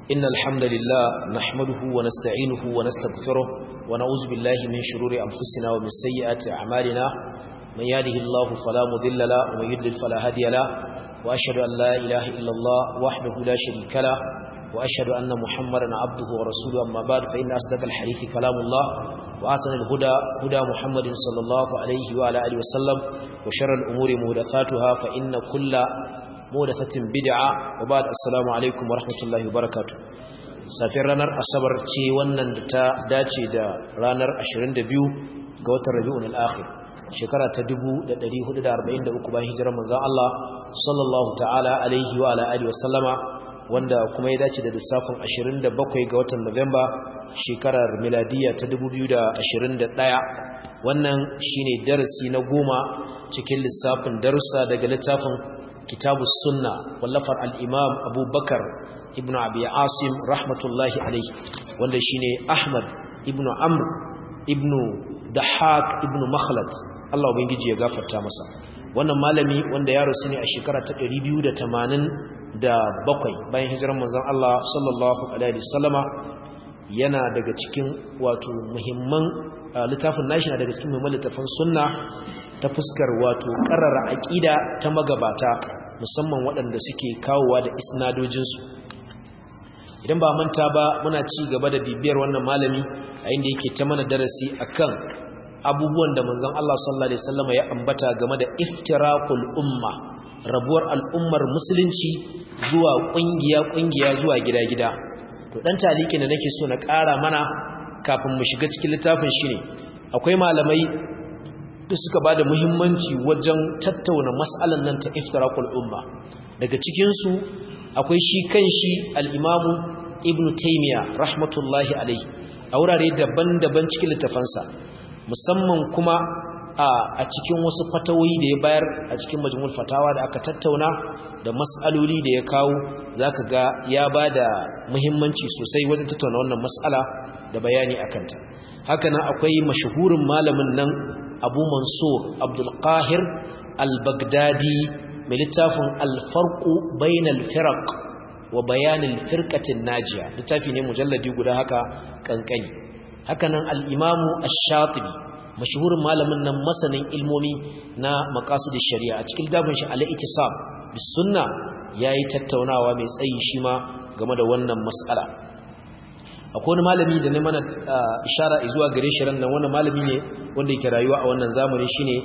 إن الحمد لله نحمده ونستعينه ونستغفره ونعوذ بالله من شرور أنفسنا ومن سيئات أعمالنا من يهده الله فلا مضل له ومن يضلل فلا هادي له وأشهد أن لا إله إلا الله وحده لا شريك له وأشهد أن محمدا عبده ورسوله أما بعد فإن أصدق الحديث كلام الله وأحسن الهدى هدى محمد صلى الله عليه وعلى آله وسلم وشر الأمور محدثاتها فإن كل محدثة بدعة وبعد السلام عليكم ورحمة الله وبركاته safiyar ranar asabar ce wannan da ta dace da ranar 22 ga watan rabi'un al-akhir shekara ta 1443 bayan hijirar manzon Allah sallallahu ta'ala alaihi wa ala alihi wasallama wanda kuma ya dace da lissafin 27 ga watan Nuwamba shekarar miladiya ta 2021 wannan shine darasi na goma cikin lissafin darussa daga littafin kitabus sunna wallafar al-imam abubakar ibnu abi asim rahmatullahi alaihi wanda shine ahmad ibnu amr ibnu dahak ibnu makhlad Allah ubangiji ya gafarta masa wannan malami wanda ya rasu ne a shekara ta 287 bayan hijirar manzon Allah sallallahu alaihi wasallama yana daga cikin wato muhimman littafin nashi na daga cikin muhimman littafin sunna ta fuskar wato karara aqida ta magabata musamman waɗanda suke kawowa da isnadojinsu idan ba manta ba muna ci gaba da bibiyar wannan malami a inda yake ta mana darasi akan abubuwan da manzon Allah sallallahu alaihi wasallam ya ambata game da iftiraqul umma rabuwar al'ummar musulunci zuwa kungiya kungiya zuwa gida-gida to dan taliki da nake so na ƙara mana kafin mu shiga cikin littafin shine akwai malamai da suka bada muhimmanci wajen tattauna mas'alan nan ta iftiraqul umma daga cikin su akwai shi kanshi al-imamu ibnu taymiya rahmatullahi alaihi a wurare daban-daban cikin littafansa musamman kuma a cikin wasu fatawoyi da ya bayar a cikin majmul fatawa da aka tattauna da mas'aloli da ya kawo zaka ga ya bada muhimmanci sosai wajen tattauna wannan mas'ala da bayani akan ta haka nan akwai mashahurin malamin nan Abu Mansur Abdul Qahir Al-Baghdadi mai littafin Al-Farqu Bainal Firaq wa Bayanil Firqatin Najiya littafi ne mujalladi guda haka kankani hakanan al'imamu ash-shatibi mashahurin malamin nan masanin ilmomi na maqasid shari'a a cikin dafin shi al-ittisam bis sunna yayi tattaunawa mai tsayi shi ma game da wannan mas'ala akwai wani malami da ne mana ishara zuwa gare shi ran nan wannan malami ne wanda yake rayuwa a wannan zamani shine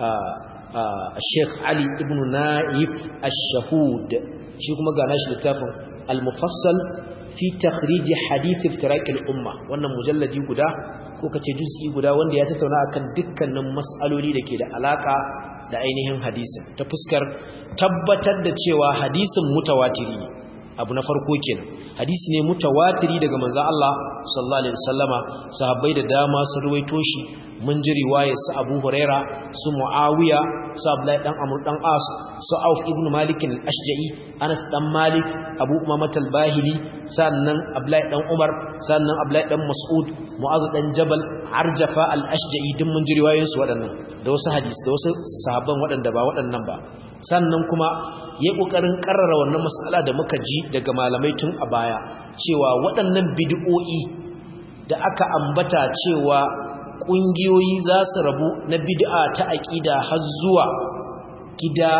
Sheikh Ali ibn Naif ash-Shahud shi kuma ga nashi littafin al-mufassal fi takhriji hadith iftiraq al-umma wannan mujalladi guda ko kace juz'i guda wanda ya tattauna akan dukkanin mas'aloli dake da alaka da ainihin hadisin ta fuskar tabbatar da cewa hadisin mutawatiri ne abu na farko kenan hadisi ne mutawatiri daga manzon Allah sallallahu alaihi wasallama sahabbai da dama sun ruwaito shi mun ji riwayar su Abu Huraira su Muawiya su Abdullahi dan Amr dan As su Auf ibn Malik al-Ashja'i Anas dan Malik Abu Umamah al-Bahili sannan Abdullahi dan Umar sannan Abdullahi dan Mas'ud Mu'adh dan Jabal Arjafa al-Ashja'i din mun ji riwayoyin su waɗannan da wasu hadisi da wasu sahabban waɗanda ba waɗannan ba sannan kuma yayi kokarin karrara wannan mas'ala da muka ji daga malamai tun a baya cewa waɗannan bid'o'i da aka ambata cewa ƙungiyoyi za su rabu na bid'a ta aƙida har zuwa gida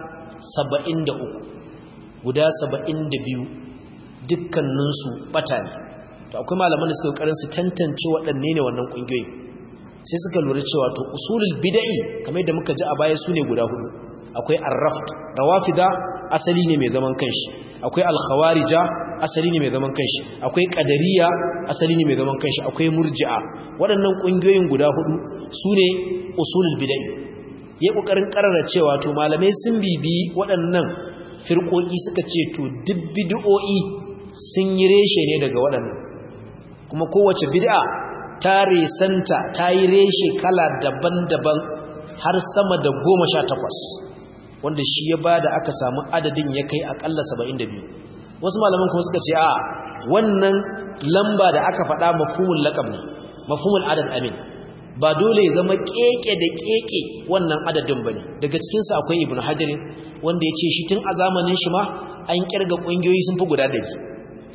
73 guda 72 dukkaninsu bata ne to akwai malaman da suka karin su tantance waɗanne ne wannan ƙungiyoyi sai suka lura cewa to usulul bid'i kamar yadda muka ji a baya sune guda hudu akwai ar-raft rawafida asali ne mai zaman kanshi akwai al-khawarija asali ne mai zaman kanshi akwai qadariya asali ne mai zaman kanshi akwai murji'a waɗannan ƙungiyoyin guda hudu sune usulul bid'ah yayin kokarin karara cewa to malamai sun bibi waɗannan firqoki suka ce to duk bid'o'i sun yi reshe ne daga waɗannan kuma kowace bid'a ta resanta ta yi reshe kala daban-daban har sama da goma sha takwas wanda shi ya ba da aka samu adadin ya kai akalla saba'in da biyu wasu malaman kuma suka ce a wannan lamba da aka faɗa mafhumul laqab ne mafhumul adad amin ba dole ya zama keke da keke wannan adadin bane daga cikin sa akwai ibnu hajar wanda ya ce shi tun a zamanin shi ma an kirga kungiyoyi sun fi guda ɗari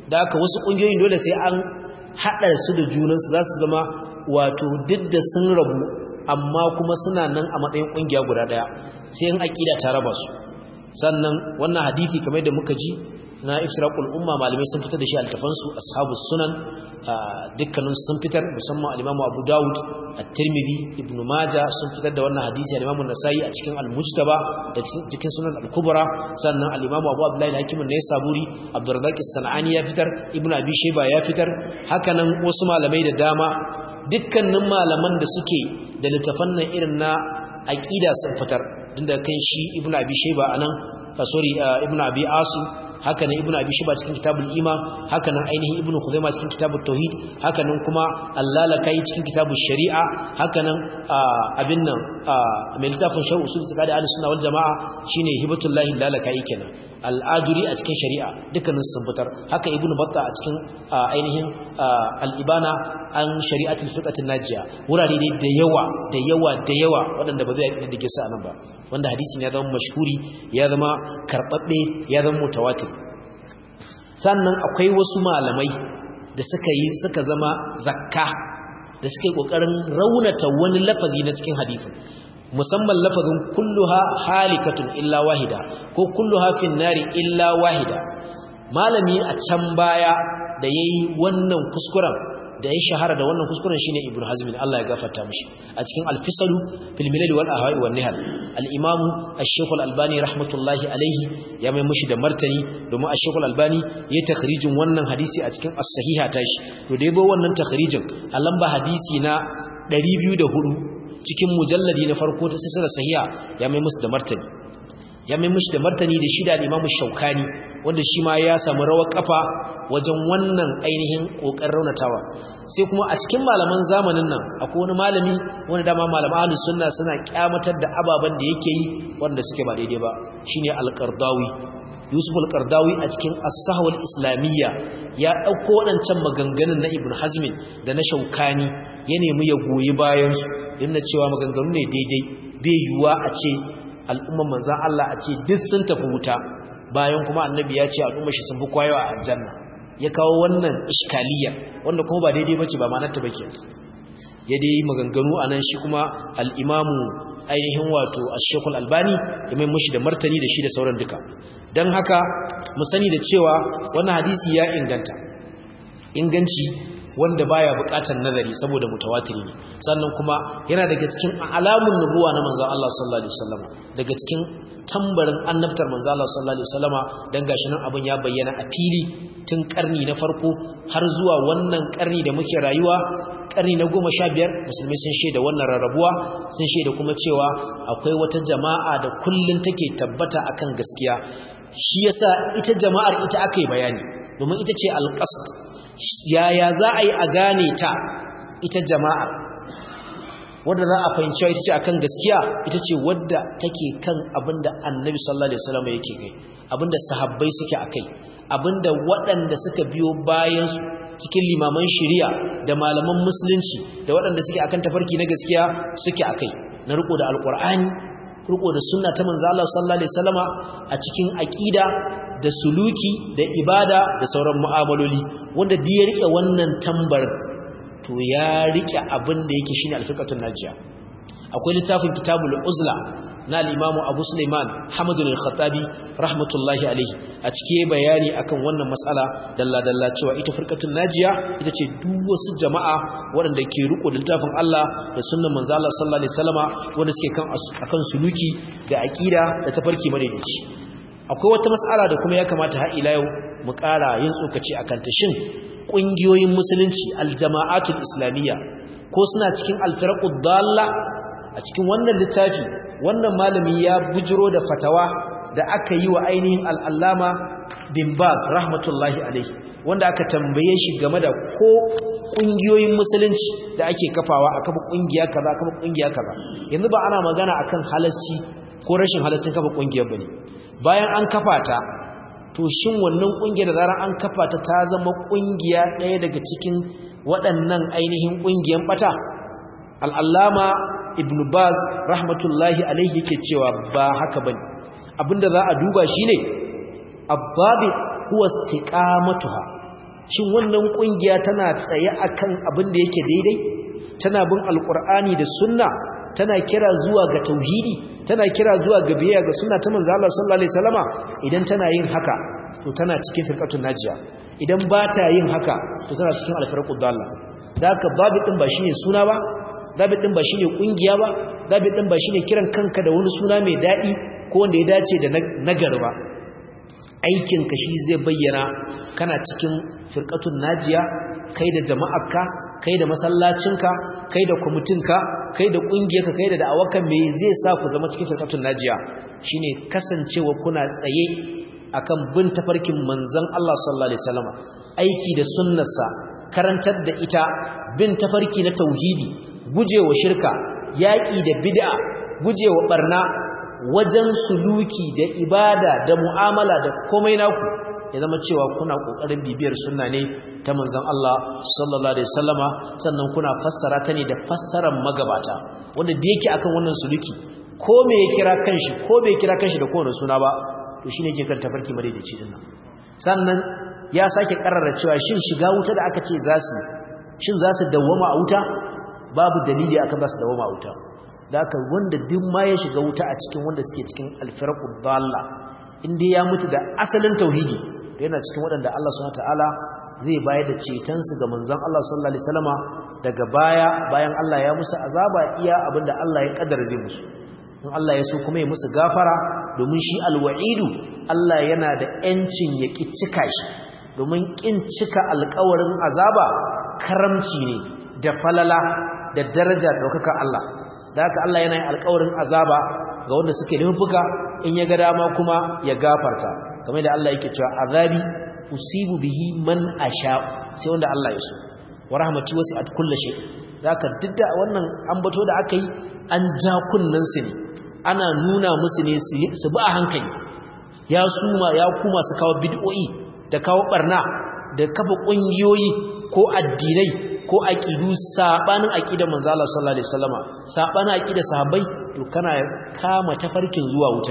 da haka wasu kungiyoyin dole sai an haɗa su da junansu za su zama wato duk da sun rabu amma kuma suna nan a matsayin kungiya guda daya sai in aqida ta raba su sannan wannan hadisi kamar da muka ji na ifraqul umma malamai sun fitar da shi altafansu ashabus sunan dukkanin sun fitar musamman al-Imam Abu Dawud at-Tirmidhi Ibn Majah sun fitar da wannan hadisi al-Imam An-Nasa'i a cikin al-Mujtaba da cikin Sunan al-Kubra sannan al-Imam Abu Abdullah al-Hakim an-Naisaburi Abdurrazzaq as-Sanani ya fitar Ibn Abi Shayba ya fitar hakanan wasu malamai da dama dukkanin malaman da suke da littafan nan irin na aqida sun fitar tunda kan shi Ibn Abi Shayba anan sorry Ibn Abi Asim haka nan ibnu abi shiba cikin kitabul iman haka nan ainihin ibnu khuzaimah cikin kitabut tauhid haka nan kuma allalakai cikin kitabul shari'a haka nan abin nan mai littafin sharh usul istiqadi ahlus sunna wal jamaa shine hibatullahi lalakai kenan al-ajuri a cikin shari'a dukkanin sun fitar haka ibnu batta a cikin ainihin al-ibana an shari'atul fiqatin najiya wurare ne da yawa da yawa da yawa waɗanda ba zai yi da su anan ba wanda hadisin ya zama mashhuri ya zama karbabbe ya zama mutawatir sannan akwai wasu malamai da suka yi suka zama zakka da suka yi kokarin raunata wani lafazi na cikin hadisin musamman lafazin kulluha halikatun illa wahida ko kulluha fin nari illa wahida malami a can baya da yayi wannan kuskuren da ya shahara da wannan kuskuren shine Ibn Hazm Allah ya gafarta mishi a cikin Al-Fisalu fil Milal wal Ahwa'i wan Nihal al-Imam Ash-Shaykh Al-Albani rahmatullahi alayhi ya mai mishi da martani domin Ash-Shaykh Al-Albani ya takhrijin wannan hadisi a cikin As-Sahiha tashi to da yabo wannan takhrijin a lamba hadisi na 204 cikin mujalladi na farko ta silsilar sahiha ya mai musu da martani ya mai mishi da martani da shi da Imam Shaukani wanda shi ma ya samu rawar kafa wajen wannan ainihin kokarin raunatawa sai kuma a cikin malaman zamanin nan akwai wani malami wanda dama malaman ahlus sunna suna kyamatar da ababan da yake yi wanda suke ba daidai ba shine al-Qardawi Yusuf al-Qardawi a cikin as-sahwa al-islamiyya ya dauko wadancan maganganun na Ibn Hazm da na Shaukani ya nemi ya goyi bayan su yana cewa maganganu ne daidai bai yiwuwa a ce al'umman manzan Allah a ce duk sun tafi wuta bayan kuma annabi ya ce al'ummar shi sun fi kwayo a aljanna ya kawo wannan iskaliyar wanda kuma ba daidai bace ba ma'anar ta bake ya dai maganganu anan shi kuma al-imamu ainihin wato ash-shaykhul albani ya mai mushi da martani da shi da sauran duka dan haka mu sani da cewa wannan hadisi ya inganta inganci wanda baya bukatar nazari saboda mutawatiri ne sannan kuma yana daga cikin alamun nubuwa na manzon Allah sallallahu alaihi wasallam daga cikin tambarin annabtar manzon Allah sallallahu alaihi wasallama dan gashi nan abun ya bayyana a fili tun karni na farko har zuwa wannan karni da muke rayuwa karni na 15 musulmai sun shaida wannan rarrabuwa sun shaida kuma cewa akwai wata jama'a da kullun take tabbata akan gaskiya shi yasa ita jama'ar ita akai bayani domin ita ce alqasd yaya za a yi a gane ta ita jama'ar wadda za a fahimci ita ce akan gaskiya ita ce wadda take kan abinda annabi sallallahu alaihi wasallam yake kai abinda sahabbai suke akai abinda waɗanda suka biyo bayan su cikin limaman shari'a da malaman musulunci da waɗanda suke akan tafarki na gaskiya suke akai na riko da alqur'ani riko da sunna ta manzo Allah sallallahu alaihi wasallama a cikin aqida da suluki da ibada da sauran mu'amaloli wanda da ya rike wannan tambarin to ya rike abin da yake shine alfiqatun najiya akwai littafin kitabul uzla na al-imamu abu sulaiman hamadu al-khattabi rahmatullahi alaihi a cike bayani akan wannan mas'ala dalla dalla cewa ita firqatun najiya ita ce duk wasu jama'a waɗanda ke riko da littafin Allah da sunnan manzo Allah sallallahu alaihi wasallama wanda suke kan akan suluki da aqida da tafarki madaidaici akwai wata mas'ala da kuma ya kamata har ila yau mu ƙara yin tsokaci akan ta shin ƙungiyoyin musulunci aljama'atul islamiyya ko suna cikin alfiraqud dalla a cikin wannan littafi wannan malami ya bujiro da fatawa da aka yi wa ainihin al'allama bin baz rahmatullahi alaihi wanda aka tambaye shi game da ko ƙungiyoyin musulunci da ake kafawa a kafa ƙungiya kaza kafa ƙungiya kaza yanzu ba ana magana akan halasci ko rashin halascin kafa ƙungiyar bane bayan an kafa ta to shin wannan kungiyar da zarar an kafa ta ta zama kungiya ɗaya daga cikin waɗannan ainihin kungiyan bata al'allama ibn baz rahmatullahi alaihi yake cewa ba haka bane abinda za a duba shine abbabi huwa istiqamatuha shin wannan kungiya tana tsaye akan abin da yake daidai tana bin alqur'ani da sunna tana kira zuwa ga tauhidi tana kira zuwa ga biyayya ga sunna ta manzo Allah sallallahu alaihi wasallama idan tana yin haka to tana cikin firqatun najiya idan ba ta yin haka to tana cikin alfarqud dalla da haka babu din ba shine suna ba babu din ba shine kungiya ba babu din ba shine kiran kanka da wani suna mai dadi ko wanda ya dace da nagari ba aikin ka shi zai bayyana kana cikin firqatun najiya kai da jama'arka kai da masallacinka kai da kwamitinka kai da ƙungiyarka kai da da'awarka me zai sa ku zama cikin firqatun najiya shine kasancewa kuna tsaye akan bin tafarkin manzon Allah sallallahu alaihi wasallam aiki da sunnarsa karantar da ita bin tafarki na tauhidi gujewa shirka yaki da bid'a gujewa barna wajen suluki da ibada da mu'amala da komai naku ya zama cewa kuna kokarin bibiyar sunna ne ta manzon Allah sallallahu alaihi wasallama sannan kuna fassara ta ne da fassarar magabata wanda da yake akan wannan suluki ko me ya kira kanshi ko bai kira kanshi da kowane suna ba to shine yake kan tafarki madaidaici din nan sannan ya sake karrara cewa shin shiga wuta da aka ce za su shin za su dawwama a wuta babu dalili akan za su dawwama a wuta da aka wanda duk ma ya shiga wuta a cikin wanda suke cikin alfarqud dalla inda ya mutu da asalin tauhidi yana cikin waɗanda Allah subhanahu ta'ala zai bayar da cetonsu ga manzon Allah sallallahu alaihi wasallama daga baya bayan Allah ya musu azaba iya abinda Allah ya kaddara zai musu in Allah ya so kuma ya musu gafara domin shi alwa'idu Allah yana da yancin ya ki cika shi domin kin cika alƙawarin azaba karamci ne da falala da daraja daukaka Allah da haka Allah yana yin alƙawarin azaba ga wanda suke nufuka in ya ga dama kuma ya gafarta kamar da Allah yake cewa azabi usibu bihi man asha sai wanda Allah ya so wa rahmati wasi'at kulli shay zaka didda wannan ambato da aka yi an ja kunnan su ne ana nuna musu ne su bi a hankali ya suma ya kuma su kawo bid'o'i da kawo barna da kafa kungiyoyi ko addinai ko aqidu sabanin aqidar manzo Allah sallallahu alaihi wasallama sabanin aqidar sahabbai to kana kama tafarkin zuwa wuta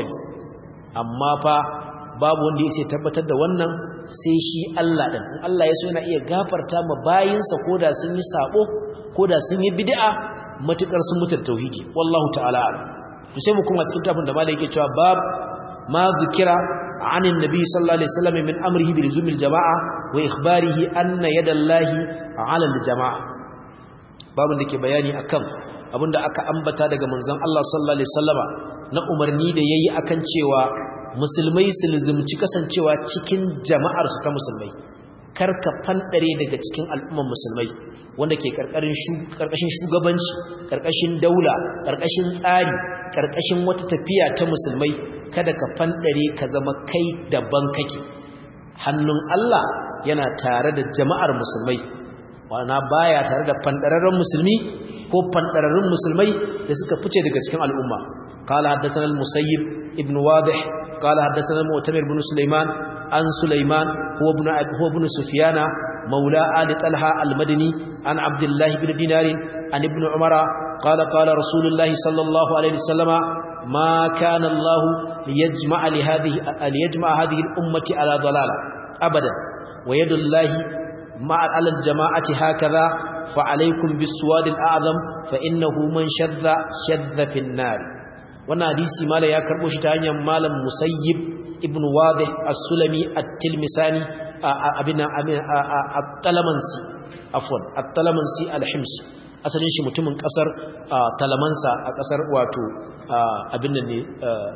amma fa babu wanda ya sai tabbatar da wannan sai shi Allah din in Allah ya so yana iya gafarta ma bayinsa koda sun yi sabo koda sun yi bid'a matukar sun mutar tauhidi wallahu ta'ala to sai mu kuma cikin tafin da malai yake cewa bab ma zikira anin nabi sallallahu alaihi wasallam min amrihi bi luzumil jamaa wa ikhbarihi anna yadallahi ala aljamaa babun da ke bayani akan abinda aka ambata daga manzon Allah sallallahu alaihi wasallama na umarni da yayi akan cewa musulmai su lizumci kasancewa cikin jama'ar su ta musulmai karka fandare daga cikin al'umman musulmai wanda ke karkashin shugabanci karkashin daula karkashin tsari karkashin wata tafiya ta musulmai kada ka fandare ka zama kai daban kake hannun Allah yana tare da jama'ar musulmai wana baya tare da fandararren musulmi ko fandararrun musulmai da suka fice daga cikin al'umma qala haddathana al-musayyib ibn wadih qala haddathana mu'tamir ibn sulaiman an sulaiman huwa ibn huwa ibn sufyana مولى آل طلحة المدني عن عبد الله بن دينار عن ابن عمر قال قال رسول الله صلى الله عليه وسلم ما كان الله ليجمع لهذه ليجمع هذه الأمة على ضلالة أبدا ويد الله مع على الجماعة هكذا فعليكم بالسواد الأعظم فإنه من شذ شذ في النار وانا حديثي مالا يا كربو شتانيا مالا مسيب ابن واضح السلمي التلمساني abin at-talamansi afwan at-talamansi al-himsi asalin shi mutumin kasar talamansa a kasar wato abin nan ne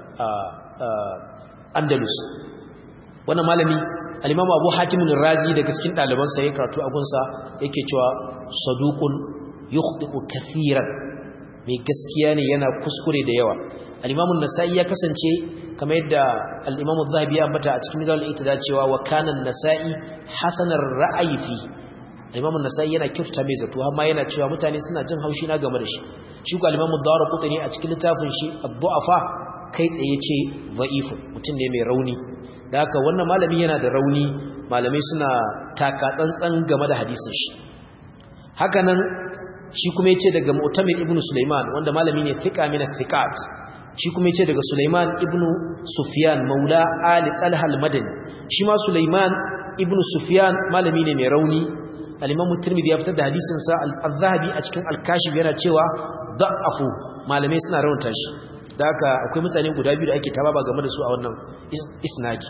andalus wannan malami al-imamu abu hatim razi daga cikin ɗalibansa ya karatu abunsa yake cewa saduqun yukhdi'u kathiran mai gaskiya ne yana kuskure da yawa al-imamu an-nasa'i ya kasance kamar yadda al-imamu zahabi ya ambata a cikin mizanul itida cewa wa kana an-nasa'i hasanar ra'ayi fi al-imamu an-nasa'i yana kyautata mai zato amma yana cewa mutane suna jin haushi na game da shi shi ko al-imamu ad-darqutni a cikin littafin shi ad-du'afa kai tsaye ce dha'ifu mutum ne mai rauni da haka wannan malami yana da rauni malamai suna taka tsantsan game da hadisin shi haka nan shi kuma yace daga Mu'tamir ibn Sulaiman wanda malami ne thiqa min thiqat shi kuma yace daga Sulaiman ibn Sufyan maula Ali Talha al-Madani shi ma Sulaiman ibnu sufyan malami ne mai rauni al-imam tirmidhi ya fitar da hadisin sa al-zahabi a cikin al-kashif yana cewa da'afu malamai suna raunta shi da haka akwai mutane guda biyu da ake tababa game da su a wannan isnadi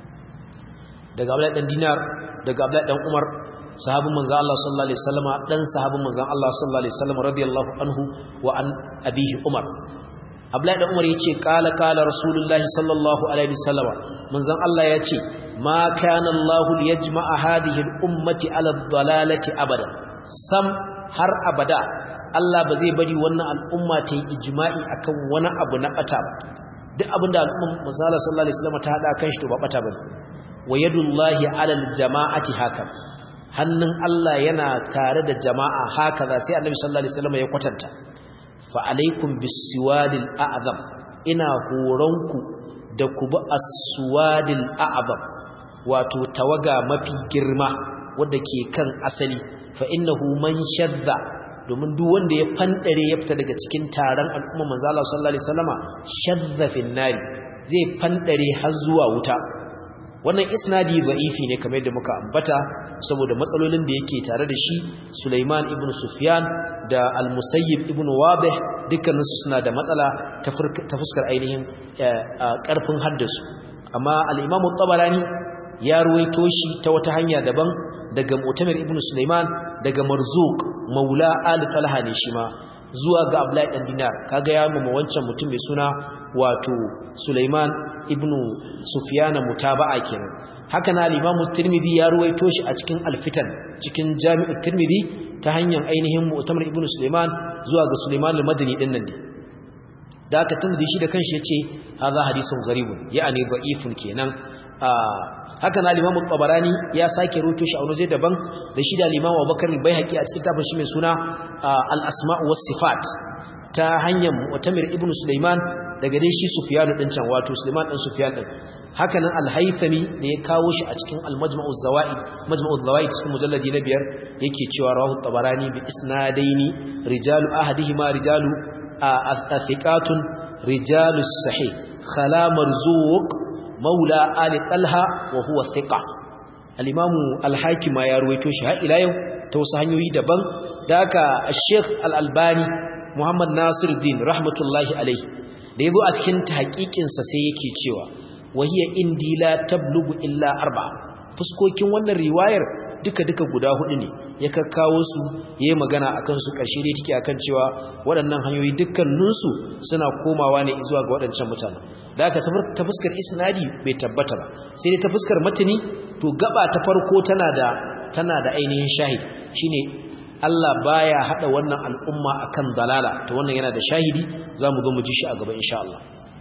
daga Abdullahi dan Dinar daga Abdullahi dan Umar sahabin manzo Allah sallallahu alaihi wasallama dan sahabin manzo Allah sallallahu alaihi wasallam radiyallahu anhu wa an abihi Umar Abdullahi dan Umar yace qala qala rasulullahi sallallahu alaihi wasallama manzo Allah yace ma kana Allah liyajma'a hadhihi al-ummati ala ad-dalalati abada sam har abada Allah ba zai bari wannan al'umma ta yi ijma'i akan wani abu na bata ba duk abinda al'umma manzo Allah sallallahu alaihi wasallama ta hada kan shi to ba bata bane wa yadullahi ala al-jama'ati haka hannun Allah yana tare da jama'a haka za sai annabi sallallahu alaihi wasallam ya kwatanta fa alaikum bisiwadil a'zam ina horonku da ku bi as-suwadil a'zam wato tawaga mafi girma wanda ke kan asali fa innahu man shadda domin duk wanda ya fandare ya fita daga cikin taron al'umma manzo Allah sallallahu alaihi wasallama shadda fin nari zai fandare har zuwa wuta wannan isnadi da'ifi ne kamar yadda muka ambata saboda matsalolin da yake tare da shi Sulaiman ibn Sufyan da Al-Musayyib ibn Wabih dukkaninsu suna da matsala ta fuskar ainihin karfin haddasu amma al-Imam tabarani ya ruwaito shi ta wata hanya daban daga Mu'tamir ibn Sulaiman daga Marzuq Maula al-Talha ne shi ma zuwa ga Abdullahi dan Dinar kaga ya mama wancan mutum mai suna wato Sulaiman ibn Sufyan mutaba'a kenan haka na al-Imam Tirmidhi ya ruwaito shi a cikin Al-Fitan cikin Jami'u Tirmidhi ta hanyar ainihin Mu'tamar ibn Sulaiman zuwa ga Sulaiman al-Madani din nan da aka Tirmidhi shi da kanshi yace hadha hadithun gharibun ya'ani da'ifun kenan haka na al-Imam Tabarani ya sake ruwaito shi a wani zai daban da shi da al-Imam Abubakar al-Baihaqi a cikin tafin shi mai suna al-Asma' was-Sifat ta hanyar Mu'tamir ibn Sulaiman daga dai shi Sufyan din can wato Sulaiman din Sufyan din haka nan al-Haythami da ya kawo shi a cikin al-Majma'u az-Zawaid Majma'u az-Zawaid cikin mujalladi na biyar yake cewa rawahu Tabarani bi isnadaini rijalu ahadihima rijalu athiqatun rijalu sahih khala marzuq maula ali talha wa huwa thiqa al-Imam al-Hakim ya ruwaito shi har ila yau ta wasu hanyoyi daban da haka Sheikh al-Albani Muhammad Nasiruddin rahmatullahi alaihi da yazo a cikin tahqiqinsa sai yake cewa wahiya indi la tablugu illa arba'a fuskokin wannan riwayar duka duka guda hudu ne ya kakkawo su yayi magana akan su karshe dai take akan cewa waɗannan hanyoyi dukkanin su suna komawa ne zuwa ga waɗancan mutanen da aka ta fuskar isnadi bai tabbata ba sai dai ta fuskar matani to gaba ta farko tana da tana da ainihin shahid shine Allah baya hada wannan al'umma akan dalala to wannan yana da shahidi zamu ga mu ji shi a gaba insha Allah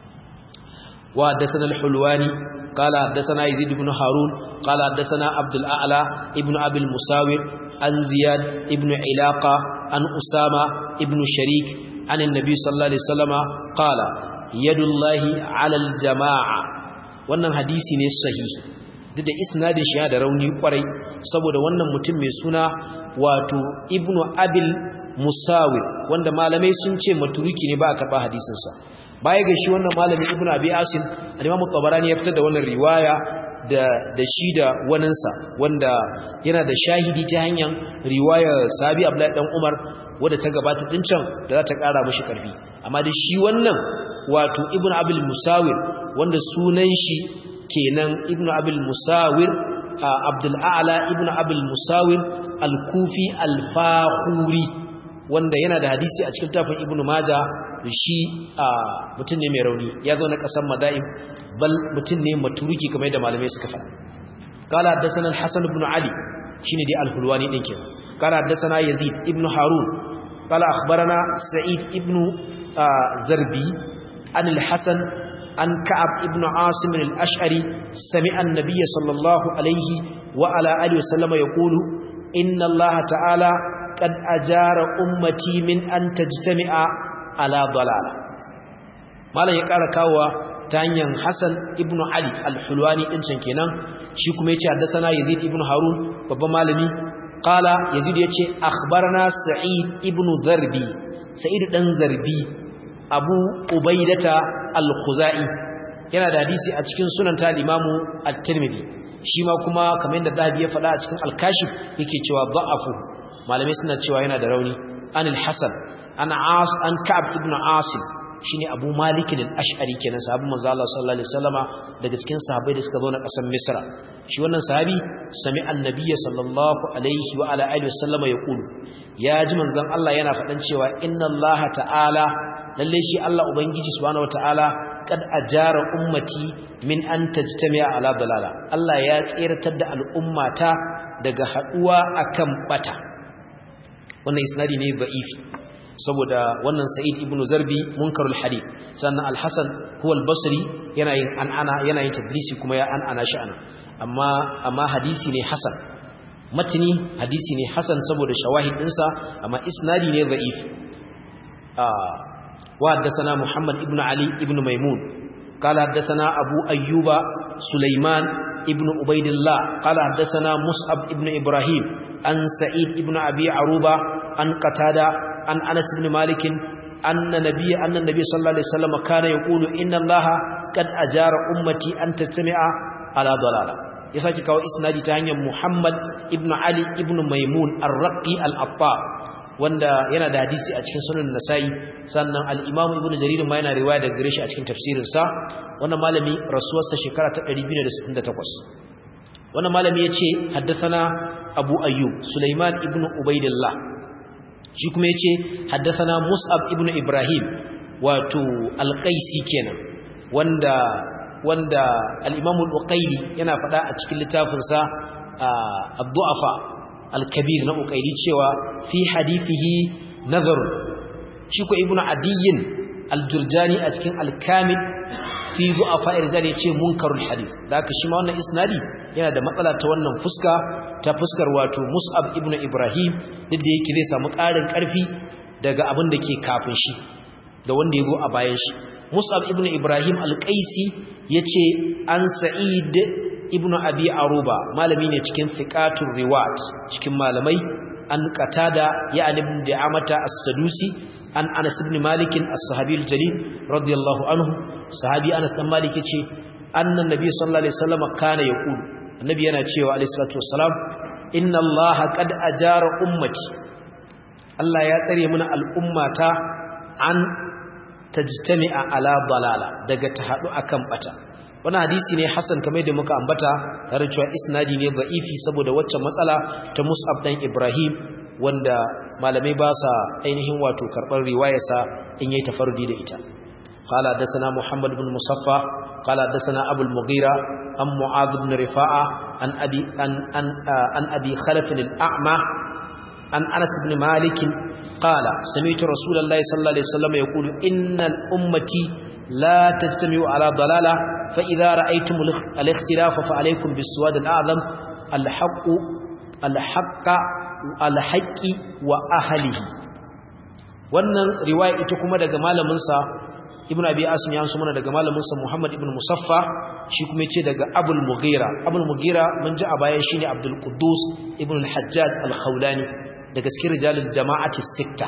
wa hadathana al-hulwani qala hadathana yazid ibn harun qala hadathana abdul a'la ibn abi al-musawir an ziyad ibn ilaqa an usama ibn sharik an annabi sallallahu alaihi wasallama qala yadullahi 'ala al-jama'a wannan hadisi ne sahihi duk da isnadin shi da rauni kwarai saboda wannan mutum mai suna wato ibnu abil musawir wanda malamai sun ce maturuki ne ba a karɓa hadisinsa baya ga shi wannan malamin ibnu abi asim al-imam tabarani ya fitar da wannan riwaya da da shi da waninsa wanda yana da shahidi ta hanyar riwaya sabi abdullahi dan umar wadda ta gabata din can da za ta ƙara mishi ƙarfi amma da shi wannan wato ibnu abil musawir wanda sunan shi kenan ibnu abil musawir abdul a'la ibnu abil musawir al-kufi al-fakhuri wanda yana da hadisi a cikin tafin ibnu maja shi mutum ne mai rauni ya zo na kasan madaib bal mutum ne maturuki kamar yadda malamai suka faɗa qala haddathana al-hasan ibn ali shine dai al-hulwani din kenan qala haddathana yazid ibn harun qala akhbarana sa'id ibn zarbi an al-hasan an ka'ab ibn asim al-ash'ari sami'a an-nabiy sallallahu alayhi wa ala alihi wa sallama yaqulu inna allaha ta'ala qad ajara ummati min an tajtami'a ala dalala malan ya kara kawowa ta hanyar Hassan ibn Ali al-Hulwani din can kenan shi kuma yace haddathana Yazid ibn Harun babban malami qala Yazid yace akhbarana Sa'id ibn Zarbi Sa'id dan Zarbi Abu Ubaidata al-Khuzai yana da hadisi a cikin sunan ta Imam at-Tirmidhi shi ma kuma kamar yadda Zahabi ya faɗa a cikin Al-Kashif yake cewa da'afu malamai suna cewa yana da rauni an al-Hasan an As an Ka'ab ibn Asim shine Abu Malik al-Ash'ari kenan sahabin manzo Allah sallallahu alaihi wasallama daga cikin sahabbai da suka zo na ƙasar Misra shi wannan sahabi sami annabi sallallahu alaihi wa ala alihi wasallama yaqulu ya ji manzon Allah yana faɗan cewa inna Allah ta'ala lalle shi Allah ubangiji subhanahu wataala kad ajara ummati min an tajtami'a ala dalala Allah ya tsiratar da al'ummata daga haduwa akan bata wannan isnadi ne da'ifi saboda wannan Sa'id ibn Zarbi munkarul hadith sannan Al-Hasan huwa al-Basri yana yin an'ana yana yin tadlisi kuma ya an'ana shi ana amma amma hadisi ne hasan matni hadisi ne hasan saboda shawahid dinsa amma isnadi ne da'if ah wa haddathana Muhammad ibn Ali ibn Maimun قال حدثنا أبو أيوب سليمان ابن عبيد الله قال حدثنا مصعب ابن إبراهيم عن سعيد ابن أبي عروبة عن قتادة عن أنس بن مالك أن نبي أن النبي صلى الله عليه وسلم كان يقول إن الله قد أجار أمتي أن تستمع على ضلالة يساكي كاو إسنادي تانيا محمد ابن علي ابن ميمون الرقي الأطار wanda yana da hadisi a cikin sunan nasa'i sannan al-imam ibn jarir ma yana riwaya daga gare shi a cikin tafsirin sa wannan malami rasuwarsa shekara ta 268 wannan malami yace haddathana abu ayyub sulaiman ibn ubaidillah shi kuma yace haddathana mus'ab ibn ibrahim wato al-qaisi kenan wanda wanda al-imam al-uqayli yana fada a cikin littafin sa ad-du'afa al-kabir na uqayli cewa fi hadithihi nazar shi ko ibnu adiyyin al-jurjani a cikin al-kamil fi du'afa irzali yace munkarul hadith da haka shi ma wannan isnadi yana da matsala ta wannan fuska ta fuskar wato mus'ab ibnu ibrahim duk da yake zai samu ƙarin ƙarfi daga abin da ke kafin shi da wanda ya zo a bayan shi mus'ab ibnu ibrahim al-qaisi yace an sa'id ibnu abi aruba malami ne cikin thiqatur riwat cikin malamai an qatada ya ibn da'amata as-sadusi an anas ibn malik as-sahabi al-jalil radiyallahu anhu sahabi anas dan malik yace annan nabi sallallahu alaihi wasallam kana yaqulu annabi yana cewa alaihi salatu wassalam inna allaha qad ajara ummati Allah ya tsare mana al'ummata an tajtami'a ala dalala daga ta hadu akan bata wannan hadisi ne hasan kamar da muka ambata tare cewa isnadi ne da'ifi saboda waccan matsala ta Mus'ab dan Ibrahim wanda malamai ba sa ainihin wato karbar riwayarsa in yayi tafarrudi da ita qala dasana Muhammad ibn Musaffa qala dasana Abu al-Mughira an Mu'adh ibn Rifa'a an abi an an an abi Khalaf al-A'ma an Anas ibn Malik qala sami'tu Rasulullahi sallallahu alaihi wasallam yaqulu innal ummati لا تجتمعوا على ضلالة فإذا رأيتم الاختلاف فعليكم بالسواد الأعظم الحق الحق الحق وأهله wannan riwaya ita kuma daga malamin sa Ibn Abi Asim ya so mana daga malamin sa Muhammad ibn Musaffa shi kuma yace daga Abul Mughira Abul Mughira mun ji a baya shine Abdul Quddus ibn al-Hajjaj al-Khawlani daga cikin rijalul jama'ati sitta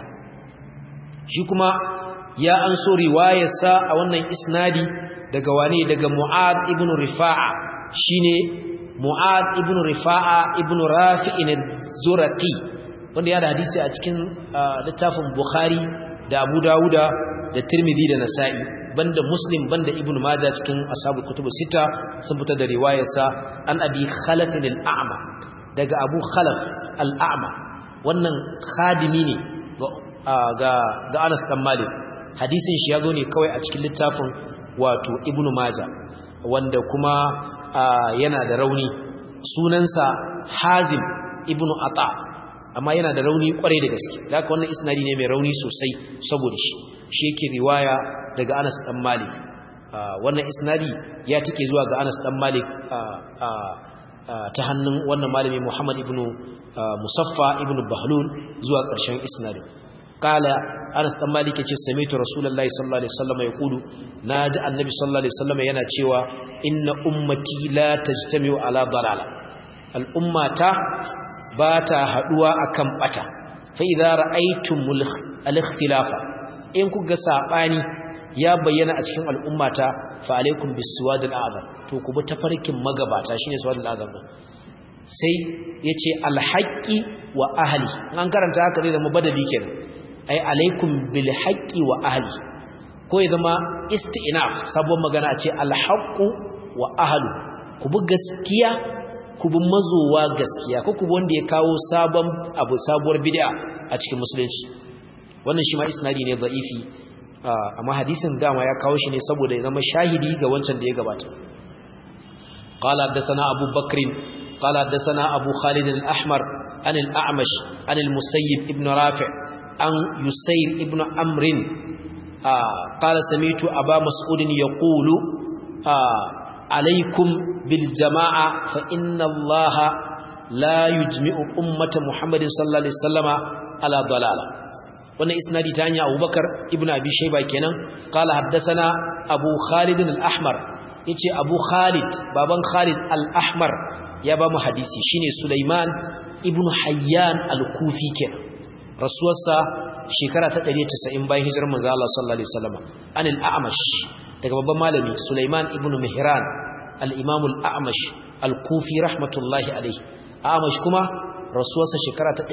shi kuma ya an so riwayarsa a wannan isnadi daga wane daga Mu'ad ibn Rifa'a shine Mu'ad ibn Rifa'a ibn Rafi'in az-Zuraqi wanda ya da hadisi a cikin littafin Bukhari da Abu Dawuda da Tirmidhi da Nasa'i banda Muslim banda Ibn Majah cikin ashabu kutubu sita sun fitar da riwayarsa an Abi Khalaf al-A'ma daga Abu Khalaf al-A'ma wannan khadimi ne ga ga Anas dan Malik hadisin shi ya zo ne kawai a cikin littafin wato ibnu maja wanda kuma yana da rauni sunansa hazim ibnu ata amma yana da rauni kwarai da gaske da haka wannan isnadi ne mai rauni sosai saboda shi shi yake riwaya daga anas dan malik wannan isnadi ya take zuwa ga anas dan malik ta hannun wannan malami muhammad ibnu musaffa ibnu bahlul zuwa ƙarshen isnadin qala Anas dan Malik yace sami'tu Rasulullahi sallallahu alaihi wasallam yaqulu naji annabi sallallahu alaihi wasallam yana cewa inna ummati la tajtami'u ala dalala al ummata bata haduwa akan bata fa idza ra'aytumul al-ikhtilafa in kuga sabani ya bayyana a cikin al'ummata fa alaikum bisuwadil azam to ku bi tafarkin magabata shine suwadil azam din sai yace alhaqi wa ahli an karanta haka zai zama badali kenan ai alaikum bil haqqi wa ahli ko ya zama isti'naf sabon magana ce alhaqu wa ahli ku bi gaskiya ku bi mazowa gaskiya ko ku bi wanda ya kawo sabon abu sabuwar bid'a a cikin musulunci wannan shi ma isnadi ne da'ifi amma hadisin dama ya kawo shi ne saboda ya zama shahidi ga wancan da ya gabata qala hadathana abu bakr qala hadathana abu khalid al-ahmar an al-a'mash an al-musayyib ibn rafi' an yusayr ibn amr qala sami'tu aba mas'ud yaqulu alaykum bil jama'a fa inna allaha la yujmi'u ummata muhammadin sallallahu alaihi wasallama ala dalala wannan isnadi ta hanya Abubakar ibn Abi Shayba kenan qala haddathana Abu Khalid al-Ahmar yace Abu Khalid baban Khalid al-Ahmar ya ba mu hadisi shine Sulaiman ibn Hayyan al-Kufi kenan rasuwarsa shekara ta 190 bayan hijirar manzo Allah sallallahu alaihi wasallam an al-A'mash daga babban malami Sulaiman ibn Mihran al-Imam al-A'mash al-Kufi rahmatullahi alaihi A'mash kuma rasuwarsa shekara ta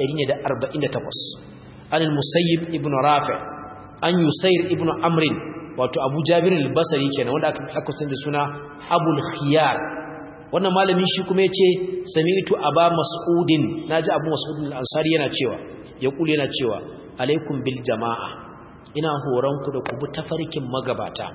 148 عن المسيب ابن رافع عن يسير ابن عمر wato Abu Jabir al-Basri kenan wanda aka aka san da suna Abul Khiyar wannan malamin shi kuma yace sami'tu Aba Mas'udin naji Abu Mas'ud al-Ansari yana cewa ya kula yana cewa alaikum bil jama'a ina horon ku da ku bi tafarkin magabata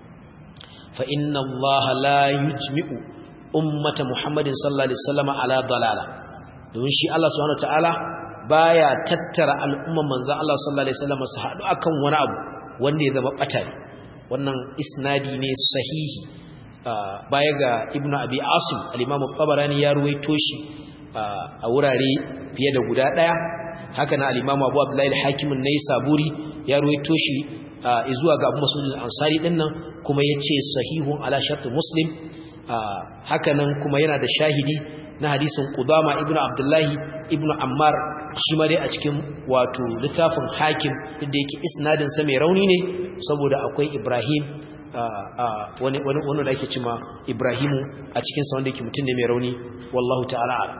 fa inna Allah la yujmi'u ummata Muhammadin sallallahu alaihi wasallam ala dalala don shi Allah subhanahu wa ta'ala baya tattara al'umman manzon Allah sallallahu alaihi wasallam su haɗu akan wani abu wanda ya zama batari wannan isnadi ne sahihi baya ga Ibn Abi Asim al-Imam tabarani ya ruwaito shi a wurare fiye da guda daya haka na al-Imam Abu Abdullah al-Hakim an-Naisaburi ya ruwaito shi zuwa ga Abu Mas'ud al-Ansari dinnan kuma yace sahihun ala shart Muslim haka nan kuma yana da shahidi na hadisin Qudama ibn Abdullahi ibn Ammar shi ma dai a cikin wato littafin Hakim da yake isnadin sa mai rauni ne saboda akwai Ibrahim wani wani wani da ake cewa Ibrahimu a cikin sa wanda yake mutum ne mai rauni wallahu ta'ala ala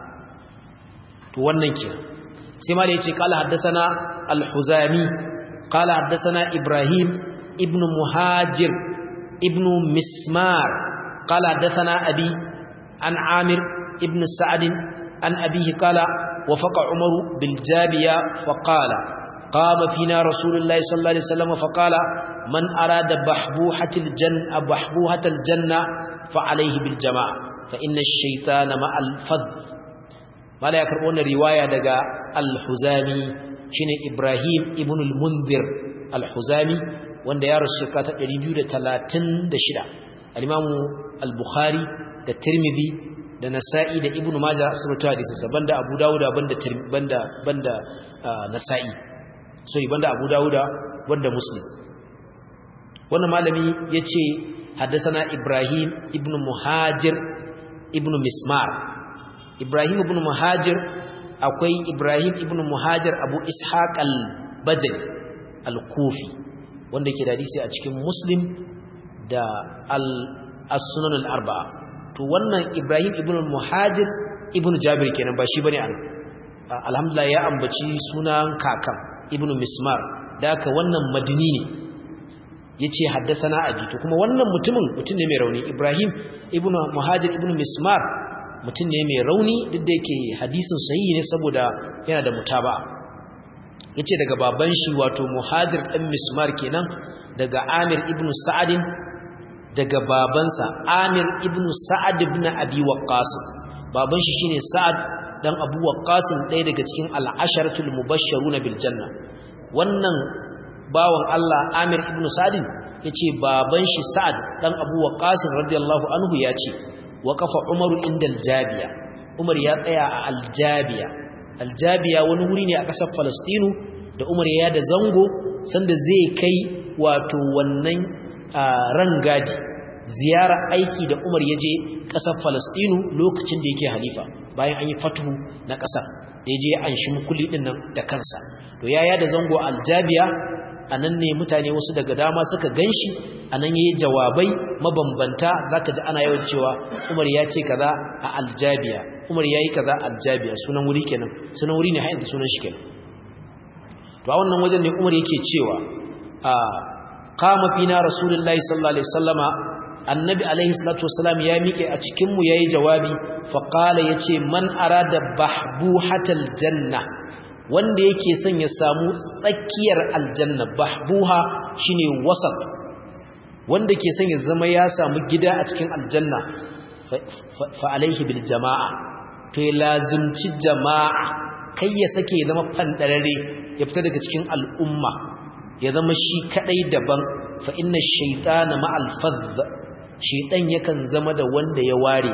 to wannan kenan sai ma da yace qala haddathana al-Huzami qala haddathana Ibrahim ibn Muhajir ibn Mismar qala haddathana abi an Amir ابن سعد عن أبيه قال وفق عمر بالجابية فقال قام فينا رسول الله صلى الله عليه وسلم فقال من أراد بحبوحة الجنة بحبوحة الجنة فعليه بالجماعة فإن الشيطان مع الفض ما لا يكرؤون رواية دقاء الحزامي شين إبراهيم ابن المنذر الحزامي وان يارو الشيكات الريبيو دا تلاتن دا شدا الإمام البخاري دا الترمذي da nasa'i da ibnu majah sun rawaito hadisinsa banda abu dawuda banda banda banda nasa'i sorry banda abu dawuda banda muslim wannan malami yace haddathana ibrahim ibnu muhajir ibnu mismar ibrahim ibnu muhajir akwai ibrahim ibnu muhajir abu ishaq al-bajali al-kufi wanda ke da hadisi a cikin muslim da al-sunan al-arba'a to wannan Ibrahim ibn Muhajir ibn Jabir kenan ba shi bane an alhamdulillah ya ambaci sunan kakan ibn Mismar da haka wannan madini ne yace haddathana abi to kuma wannan mutumin mutum ne mai rauni Ibrahim ibn Muhajir ibn Mismar mutum ne mai rauni duk da yake hadisin sahihi ne saboda yana da mutaba'a yace daga baban shi wato Muhajir dan Mismar kenan daga Amir ibn Sa'adin daga babansa Amir ibn Sa'ad ibn Abi Waqqas baban shi shine Sa'ad dan Abu Waqqas ɗaya daga cikin al-asharatul mubashsharuna bil janna wannan bawan Allah Amir ibn Sa'ad yace baban shi Sa'ad dan Abu Waqqas radiyallahu anhu yace waqafa Umar inda al-Jabiya Umar ya tsaya a al-Jabiya al-Jabiya wani wuri ne a ƙasar Falastinu da Umar ya da zango sanda zai kai wato wannan rangadi ziyara aiki da Umar ya je ƙasar Falastinu lokacin da yake halifa bayan an yi fatuhu na ƙasar da ya je an shi mukulli ɗin nan da kansa to yaya da zango aljabiya anan ne mutane wasu daga dama suka ganshi anan yayi jawabai mabambanta zaka ji ana yawan cewa Umar ya ce kaza a aljabiya Umar yayi kaza aljabiya sunan wuri kenan sunan wuri ne har yanzu sunan shi kenan to a wannan wajen ne Umar yake cewa a qama fina rasulullahi sallallahu alaihi wasallama annabi alaihi salatu wasalam ya miƙe a cikin mu yayi jawabi fa qala yace man arada bahbuhatal janna wanda yake son ya samu tsakiyar aljanna bahbuha shine wasat wanda ke son ya zama ya samu gida a cikin aljanna fa alaihi bil jamaa to ya lazimci jamaa kai ya sake ya zama fandarare ya fita daga cikin al'umma ya zama shi kadai daban fa inna shaytana ma'al fadh shaytan yakan zama da wanda ya ware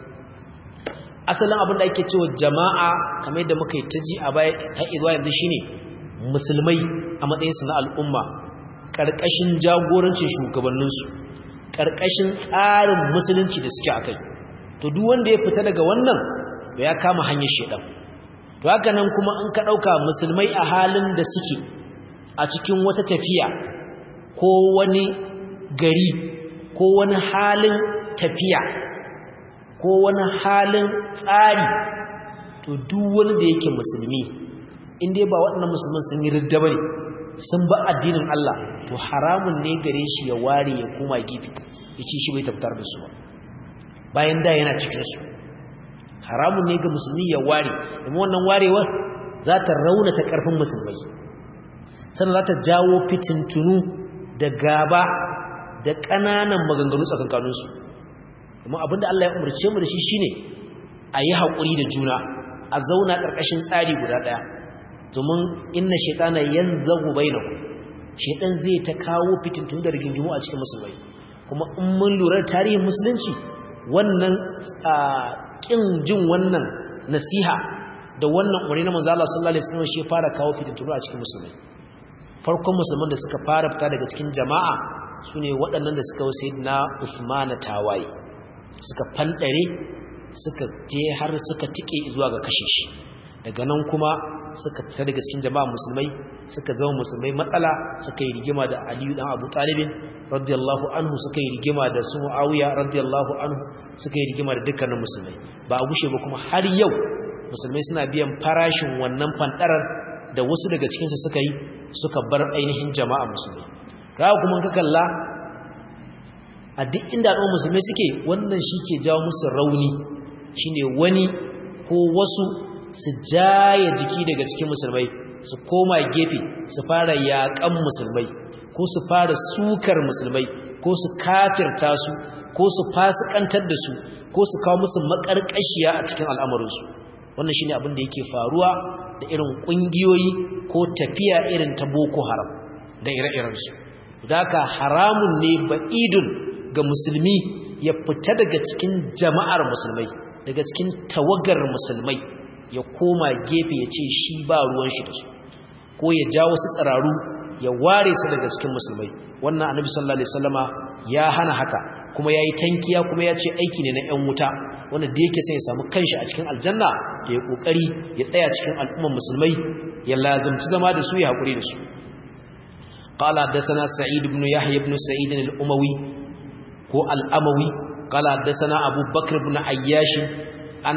asalin abin da ake cewa jama'a kamar yadda muka yi ta ji a baya har zuwa yanzu shine musulmai a matsayin su na al'umma karkashin jagorancin shugabanninsu karkashin tsarin musulunci da suke akai to duk wanda ya fita daga wannan to ya kama hanyar shedan to haka nan kuma in ka dauka musulmai a halin da suke a cikin wata tafiya ko wani gari ko wani halin tafiya ko wani halin tsari to duk wani da yake musulmi in dai ba waɗannan musulman sun yi ridda bane sun ba addinin Allah to haramun ne gare shi ya ware ya koma gefe yace shi bai tabbatar da su ba bayan da yana cikin su haramun ne ga musulmi ya ware kuma wannan warewar za ta raunata karfin musulmai sannan za ta jawo fitintunu da gaba da ƙananan maganganu tsakankaninsu kuma abinda Allah ya umarce mu da shi shine a yi haƙuri da juna a zauna ƙarƙashin tsari guda ɗaya domin inna shaitana yanzagu bainakum shaitan zai ta kawo fitintun da rigingimu a cikin musulmai kuma in mun lura tarihin musulunci wannan kin jin wannan nasiha da wannan umarni na manzo Allah sallallahu alaihi wasallam shi fara kawo fitintunu a cikin musulmai farkon musulman da suka fara fita daga cikin jama'a sune waɗannan da suka wuce na Uthman tawaye suka fandare suka je har suka tike zuwa ga kashe shi daga nan kuma suka fita daga cikin jama'a musulmai suka zama musulmai matsala suka yi rigima da Aliyu dan Abu Talib radiyallahu anhu suka yi rigima da su Muawiya radiyallahu anhu suka yi rigima da dukkanin musulmai ba a gushe ba kuma har yau musulmai suna biyan farashin wannan fandarar da wasu daga cikin su suka yi suka bar ainihin jama'a musulmai ga kuma ka kalla a duk inda al'ummar musulmai suke wannan shi ke jawo musu rauni shine wani ko wasu su jaye jiki daga cikin musulmai su koma gefe su fara yaƙan musulmai ko su fara sukar musulmai ko su kafirta su ko su fasikantar da su ko su kawo musu makarƙashiya a cikin al'amarinsu wannan shine abin da yake faruwa da irin ƙungiyoyi ko tafiya irin ta boko haram da ire-irensu haka haramun ne ba'idun ga musulmi ya fita daga cikin jama'ar musulmai daga cikin tawagar musulmai ya koma gefe ya ce shi ba ruwan shi da su ko ya jawo su tsararu ya ware su daga cikin musulmai wannan annabi sallallahu alaihi wasallama ya hana haka kuma yayi tankiya kuma ya ce aiki ne na 'yan wuta wanda da yake sai ya samu kanshi a cikin aljanna da ya kokari ya tsaya cikin al'umman musulmai ya lazimci zama da su ya hakuri da su قال حدثنا سعيد بن يحيى بن سعيد الأموي هو الأموي قال حدثنا أبو بكر بن عياش عن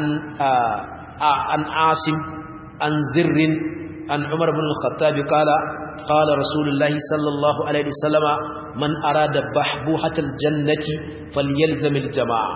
عن عاصم عن زر عن عمر بن الخطاب قال قال رسول الله صلى الله عليه وسلم من أراد بحبوحة الجنة فليلزم الجماعة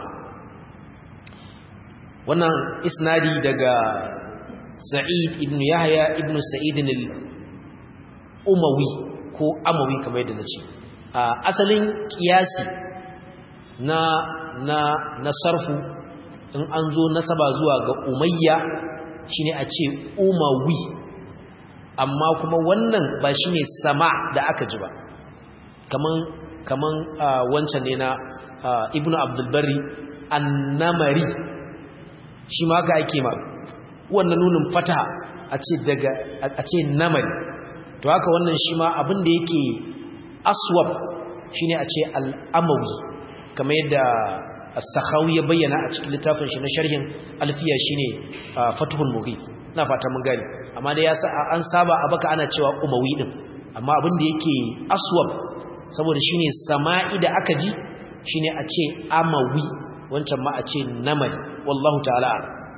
wannan isnadi daga Sa'id ibn Yahya ibn Sa'id al-Umawi ko Amawi kamar yadda nace asalin kiyasi na na na sarfu in an zo nasaba zuwa ga Umayya shine a ce Umawi amma kuma wannan ba shine sama da aka ji ba kaman kaman wancan ne na Ibn Abdul Barri annamari shi ma ka ake ma wannan nunin fata a ce daga a ce namari to haka wannan shi ma abin da yake aswab shine a ce al'amawi kamar yadda as-sakhawi ya bayyana a cikin littafin shi na sharhin alfiya shine fathul mughith ina fata mun gani amma da yasa an saba a baka ana cewa umawi din amma abin da yake aswab saboda shine sama'i da aka ji shine a ce amawi wancan ma a ce namari wallahu ta'ala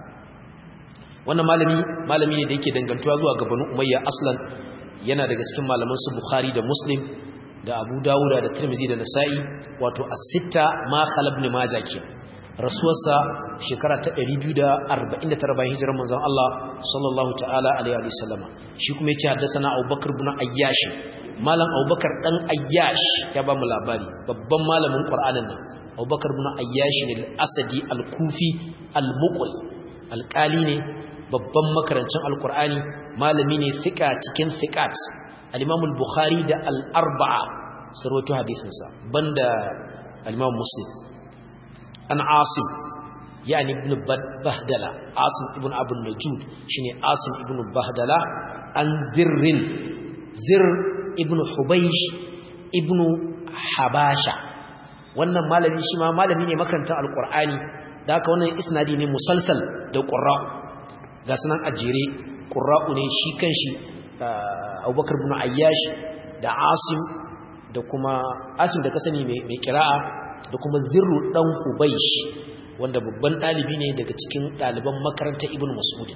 wannan malami malami ne da yake dangantuwa zuwa ga Banu Umayya aslan yana daga cikin malaman su Bukhari da Muslim da Abu Dawud da Tirmidhi da Nasa'i wato as-sitta ma khalab ibn Majah ke rasuwarsa shekara ta 249 bayan hijirar manzon Allah sallallahu ta'ala alaihi wa sallama shi kuma yace haddathana Abubakar ibn Ayyash malam Abubakar dan Ayyash ya ba mu labari babban malamin Qur'anin nan Abubakar ibn Ayyash ne al-Asadi al-Kufi al-Muqri alƙali ne babban makarancin alkur'ani malami ne fika cikin fikat al-imam al-bukhari da al-arba'a sarwato hadisinsa banda al-imam muslim an asim yani ibn bahdala asim ibn abu najud shine asim ibn bahdala an zirrin zir ibn hubaysh ibn habasha wannan malami shi ma malami ne makarantar alkur'ani da haka wannan isnadi ne musalsal da qurra'u ga sunan ajere qurra'u ne shi kanshi Abubakar ibn Ayyash da Asim da kuma Asim da kasani mai mai qira'a da kuma Zirru dan Hubaysh wanda babban dalibi ne daga cikin daliban makarantar Ibn Mas'ud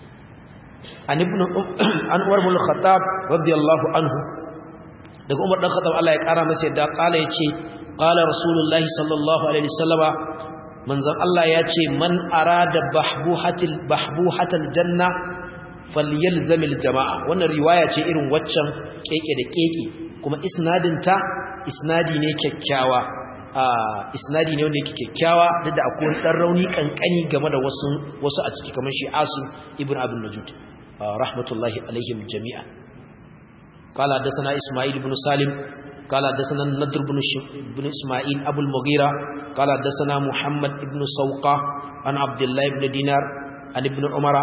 an ibn an Umar ibn Khattab radiyallahu anhu daga Umar dan Khattab Allah ya kara masa yadda kala yace qala Rasulullahi sallallahu alaihi wasallama manzon Allah ya ce man arada bahbuhatil bahbuhatal janna falyalzamil jama'a wannan riwaya ce irin waccan keke da keke kuma isnadin ta isnadi ne kyakkyawa isnadi ne wanda yake kyakkyawa duk da akwai dan rauni kankani game da wasu wasu a ciki kamar shi Asim ibn Abdul Najud rahmatullahi alaihim jami'a قال حدثنا اسماعيل بن سالم قال حدثنا النضر بن بن اسماعيل ابو المغيرة قال حدثنا محمد بن سوقة عن عبد الله بن دينار عن ابن عمر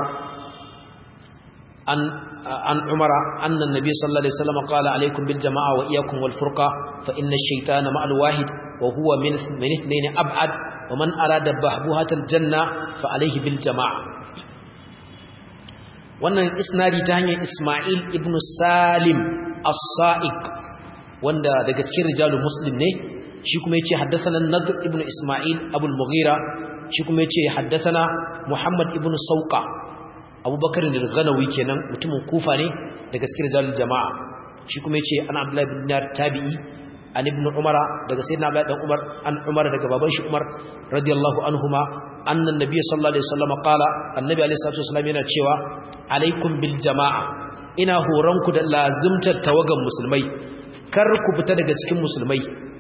عن عن عمر أن النبي صلى الله عليه وسلم قال عليكم بالجماعة وإياكم والفرقة فإن الشيطان مع الواحد وهو من من اثنين أبعد ومن أراد بحبوهة الجنة فعليه بالجماعة wannan isnadi ta hanyar Ismail ibn Salim as-Sa'iq wanda daga cikin rijalul muslim ne shi kuma yace haddathana Nadr ibn Ismail Abu al-Mughira shi kuma yace haddathana Muhammad ibn Sauqa Abubakar al-Ghanawi kenan mutumin Kufa ne daga cikin rijalul jama'a shi kuma yace an Abdullah ibn Dinar tabi'i an ibn Umar daga sayyidina Abdullah dan Umar an Umar daga baban shi Umar radiyallahu anhuma annan nabiy sallallahu alaihi wasallam qala annabi alaihi salatu wasallam yana cewa alaikum bil jama'a ina horonku da lazimtar tawagan musulmai kar ku fita daga cikin musulmai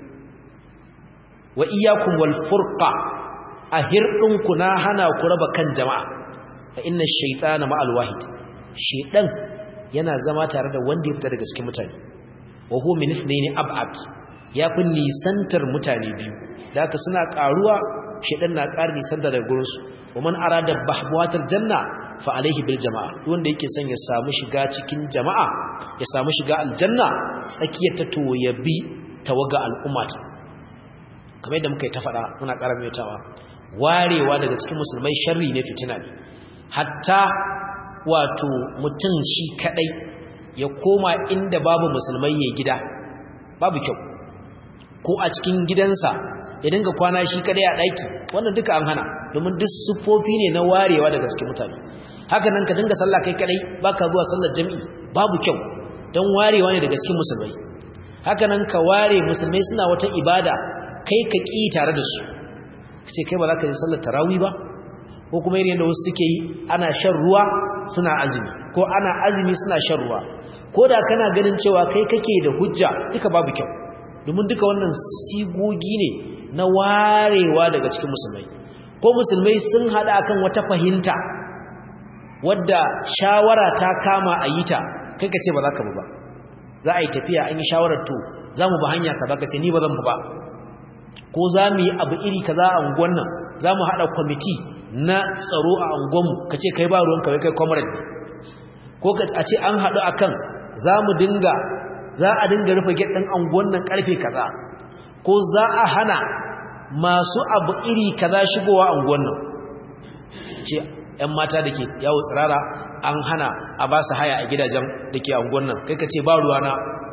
wa iyyakum wal furqa ahirdinku na hana ku raba kan jama'a fa inna ash-shaytana ma'al wahid shaytan yana zama tare da wanda ya fita daga cikin mutane wa huwa min ithnaini ab'ad yafi nisantar mutane biyu da haka suna karuwa shaytan na ƙara nisanta daga gurin su wa man arada bahbuwatal janna fa alaihi bil jama'a wanda yake son ya samu shiga cikin jama'a ya samu shiga aljanna tsakiyar ta to ya bi tawaga al'ummata kamar yadda muka yi ta faɗa muna ƙara maimaitawa warewa daga cikin musulmai sharri ne fitina ne hatta wato mutum shi kadai ya koma inda babu musulmai ya gida babu kyau ko a cikin gidansa ya dinga kwana shi kadai a ɗaki wannan duka an hana domin duk siffofi ne na warewa daga cikin mutane haka nan ka dinga sallah kai kadai baka zuwa sallar jami'i babu kyau don warewa ne daga cikin musulmai haka nan ka ware musulmai suna wata ibada kai ka ƙi tare da su kace kai ba za ka yi sallar tarawih ba ko kuma irin da wasu suke yi ana shan ruwa suna azumi ko ana azumi suna shan ruwa ko da kana ganin cewa kai kake da hujja duka babu kyau domin duka wannan sigogi ne na warewa daga cikin musulmai ko musulmai sun hada akan wata fahimta wadda shawara ta kama a yi ta kai ka ce ba za ka bu ba za a yi tafiya an yi shawarar to za mu ba hanya ka za ka ce ni ba zan bu ba ko za mu yi abu iri kaza a unguwan nan za mu haɗa kwamiti na tsaro a unguwanmu ka ce kai ba ruwan kawai kai kwamarar ne ko a ce an haɗu akan za mu dinga za a dinga rufe gyaɗin unguwan nan ƙarfe kaza ko za a hana masu abu iri kaza shigowa a unguwan nan ce ‘yan mata da ke yawo tsirara an hana a ba su haya a gidajen da ke unguwan nan kai ka ce ba ruwana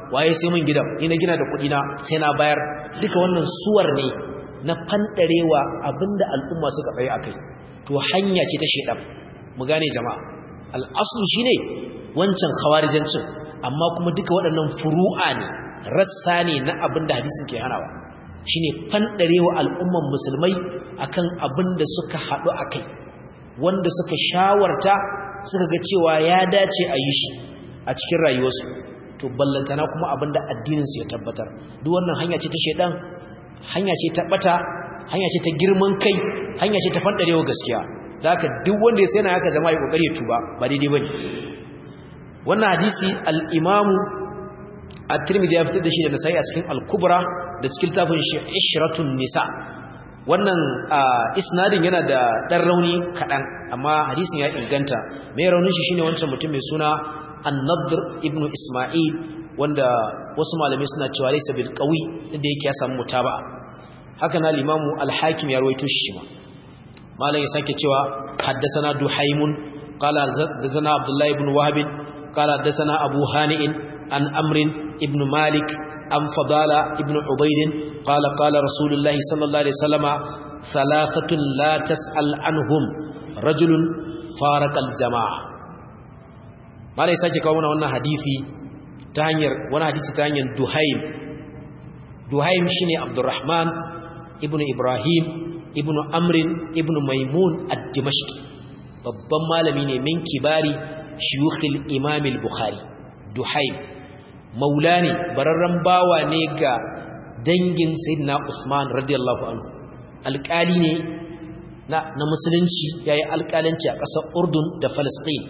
waye sai mun gidan ni na gina da kuɗi na sai na bayar duka wannan suwar ne na fandarewa abinda al'umma suka tsaye akai to hanya ce ta shedan mu gane jama'a al'aslu shine wancan khawarijancin amma kuma duka waɗannan furu'a ne rassa ne na abinda hadisin ke hanawa shine fandarewa al'umman musulmai akan abinda suka haɗu akai wanda suka shawarta suka ga cewa ya dace a yi shi a cikin rayuwarsu to ballantana kuma abinda addininsu ya tabbatar duk wannan hanya ce ta shedan hanya ce ta bata hanya ce ta girman kai hanya ce ta fandarewa gaskiya da haka duk wanda ya sayana haka zama ya kokari ya tuba ba daidai bane wannan hadisi al-imamu at-tirmidhi ya fitar da shi da nasai a cikin al-kubra da cikin tafin shi ishratun nisa wannan isnadin yana da dan rauni kadan amma hadisin ya inganta mai raunin shi shine wancan mutum mai suna an-nadr ibn isma'il wanda wasu malamai suna cewa laysa bil qawi inda yake ya samu mutaba'a haka na limamu al-hakim ya rawaito shi ma malam ya sake cewa haddathana duhaymun qala haddathana abdullah ibn wahab qala haddathana abu hani'in an amrin ibn malik an fadala ibn ubayd qala qala rasulullah sallallahu alaihi wasallama thalathatun la tas'al anhum rajulun farqa al-jama'a malam ya sake kawo wannan hadisi ta hanyar wani hadisi ta hanyar duhaim duhaim shine abdurrahman ibnu ibrahim ibnu amrin ibnu maimun ad-dimashqi babban malami ne min kibari shuyukhil imam al-bukhari duhaim maulani bararran bawa ne ga dangin sayyidina usman radiyallahu anhu alƙali ne na, na musulunci yayi alƙalanci a ƙasar urdun da falastin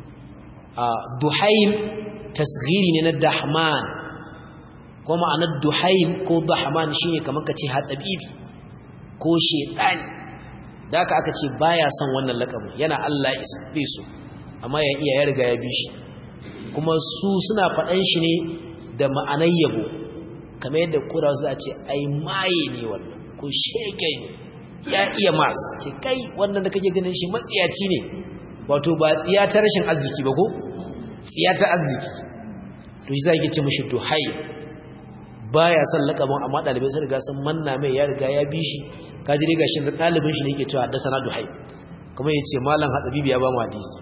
duhaim tasghiri ne na dahman ko ma'anar duhaim ko dahman shine kamar kace hatsabibi ko shedani da aka aka ce baya son wannan lakabin yana Allah isbe su amma ya iya ya riga ya bi shi kuma su suna faɗan shi ne da ma'anar yabo kamar yadda kura su a ce ai maye ne wannan ko shege ne ya iya mas ce kai wannan da kake ganin shi matsiyaci ne wato ba tsiya ta rashin arziki ba ko tsiya ta arziki to shi zai ce mishi to hai baya son lakabin amma dalibai sun riga sun manna mai ya riga ya bi shi kaji riga shi dalibin shi ne yake cewa da sana duhai kuma yace malam hadabibi ya ba mu hadisi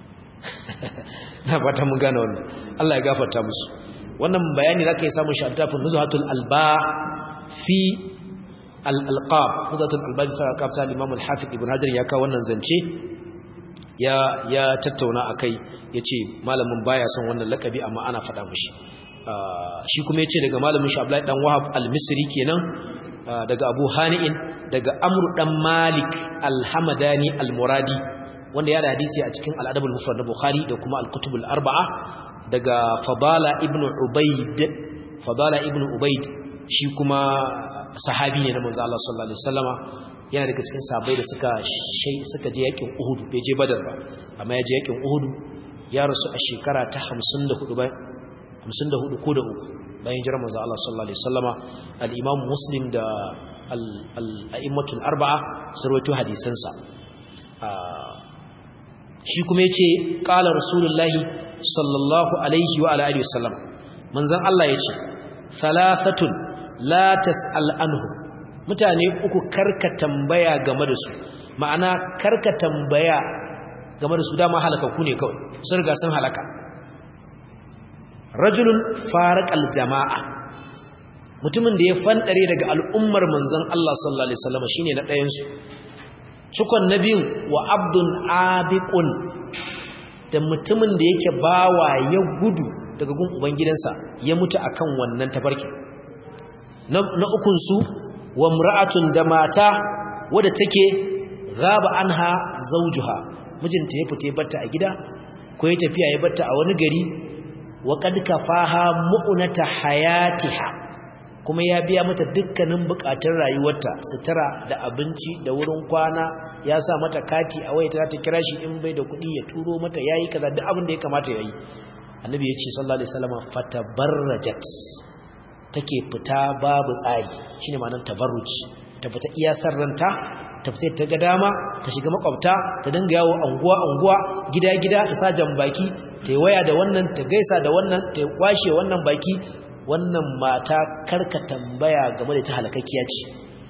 na fata mun gane wannan Allah ya gafarta musu wannan bayani zaka yi samun shi a tafin nuzhatul alba fi al-alqab nuzhatul alba fi al-alqab ta Imam al-Hafiz Ibn Hajar ya kawo wannan zance ya ya tattauna akai yace malamin baya son wannan lakabi amma ana faɗa mishi shi kuma yace daga malamin shi Abdullahi dan Wahab al-Misri kenan daga Abu Hani'in daga Amr dan Malik al-Hamadani al-Muradi wanda ya da hadisi a cikin al-Adab al-Mufrad na Bukhari da kuma al-Kutub al-Arba'a daga Fadala ibn Ubayd Fadala ibn Ubayd shi kuma sahabi ne na manzo Allah sallallahu alaihi wasallama yana daga cikin sahabbai da suka suka je yakin Uhud bai je Badar ba amma ya je yakin Uhud ya rasu a shekara ta 54 bayan 54 ko da uku bayan jiran manzo Allah sallallahu alaihi wasallama al-Imam Muslim da al-a'immatul arba'a sarwato hadisansa shi kuma yace qala rasulullahi sallallahu alaihi wa alihi wasallam manzon Allah yace thalathatun la tas'al anhu mutane uku karka tambaya game da su ma'ana karka tambaya game da su dama halaka ku ne kawai sun riga sun halaka rajulun faraqal jama'a mutumin da ya fandare daga al'ummar manzon Allah sallallahu alaihi wasallam shine na ɗayan su cikon nabin wa abdun abiqun da mutumin da yake bawa ya gudu daga gun ubangidansa ya mutu akan wannan tafarki na ukun su wa mra'atun da mata wadda take gaba anha zawjuha mijinta ya fita batta a gida ko ya tafiya ya batta a wani gari wa kad kafaha mu'nata hayatiha kuma ya biya mata dukkanin bukatun rayuwarta sutura da abinci da wurin kwana ya sa mata kati a wayata ta kira shi in bai da kuɗi ya turo mata yayi kaza duk abin da ya kamata yayi annabi ya ce sallallahu alaihi wasallam fatabarrajat take fita babu tsari shine ma'anar tabarruci ta fita iya sarranta ta fita ta ga dama ta shiga makwabta ta dinga yawo anguwa anguwa gida gida ta sa baki ta yi waya da wannan ta gaisa da wannan ta washe wannan baki wannan mata karka tambaya game da ta halakakkiya ce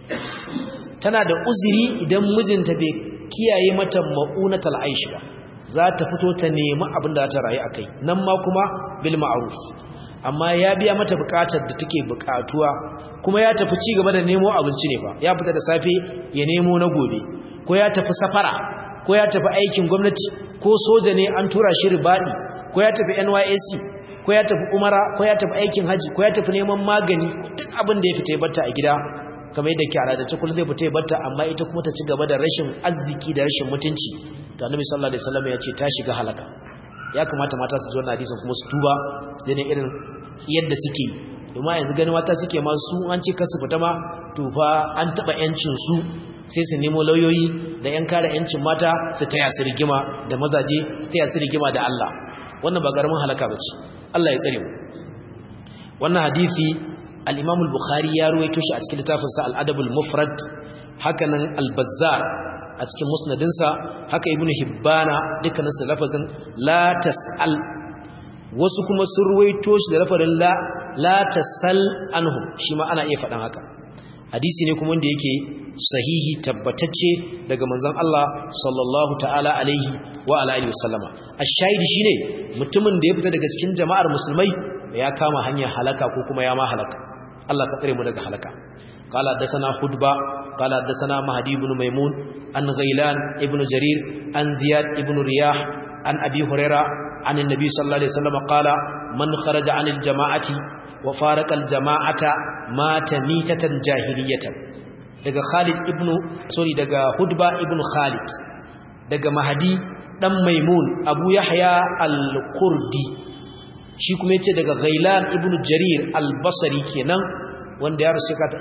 tana da uzuri idan mijinta bai kiyaye mata ma'unatal aish ba za ta fito ta nemi abin da za ta rayu akai nan ma kuma bil ma'ruf amma ya biya mata bukatar da take bukatuwa kuma ya tafi ci gaba da nemo abinci ne fa ya fita da safe ya nemo na gobe ko ya tafi safara ko ya tafi aikin gwamnati ko soja ne an tura shi ribadi ko ya tafi NYSC ko ya tafi umara ko ya tafi aikin haji ko ya tafi neman magani duk abin da ya fita ya batta a gida kamar yadda ke al'adance kullum zai fita ya batta amma ita kuma ta ci gaba da rashin arziki da rashin mutunci to annabi sallallahu alaihi wasallam ya ce ta shiga halaka ya kamata mata su zo na hadisin kuma su tuba su daina irin yadda suke domin yanzu gani mata suke ma su an ce kasu fita ma to fa an taba yancin su sai su nemo lauyoyi da yan kare yancin mata su taya su rigima da mazaje su taya su rigima da Allah wannan ba garamin halaka bace Allah ya tsare mu wannan hadisi al-Imam al-Bukhari ya ruwaito shi a cikin littafin sa al-Adab al-Mufrad hakanan al-Bazzar a cikin musnadinsa haka ibnu hibbana dukkanin su lafazin la tasal wasu kuma sun ruwaito shi da lafazin la la tasal anhum shi ma ana iya faɗan haka hadisi ne kuma wanda yake sahihi tabbatacce daga manzon Allah sallallahu ta'ala alaihi wa ala alihi wasallama ash-shahidi shine mutumin da ya fita daga cikin jama'ar musulmai ya kama hanyar halaka ko kuma ya ma halaka Allah ka tsare mu daga halaka قال حدثنا خطبة قال حدثنا مهدي بن ميمون عن غيلان ابن جرير عن زياد ابن رياح عن أبي هريرة عن النبي صلى الله عليه وسلم قال من خرج عن الجماعة وفارق الجماعة مات ميتة جاهلية daga Khalid ibn sorry daga Hudba ibn Khalid daga Mahdi dan Maimun Abu Yahya al-Qurdi shi kuma yace daga Ghailan ibn Jarir al-Basri kenan wanda ya rasu kata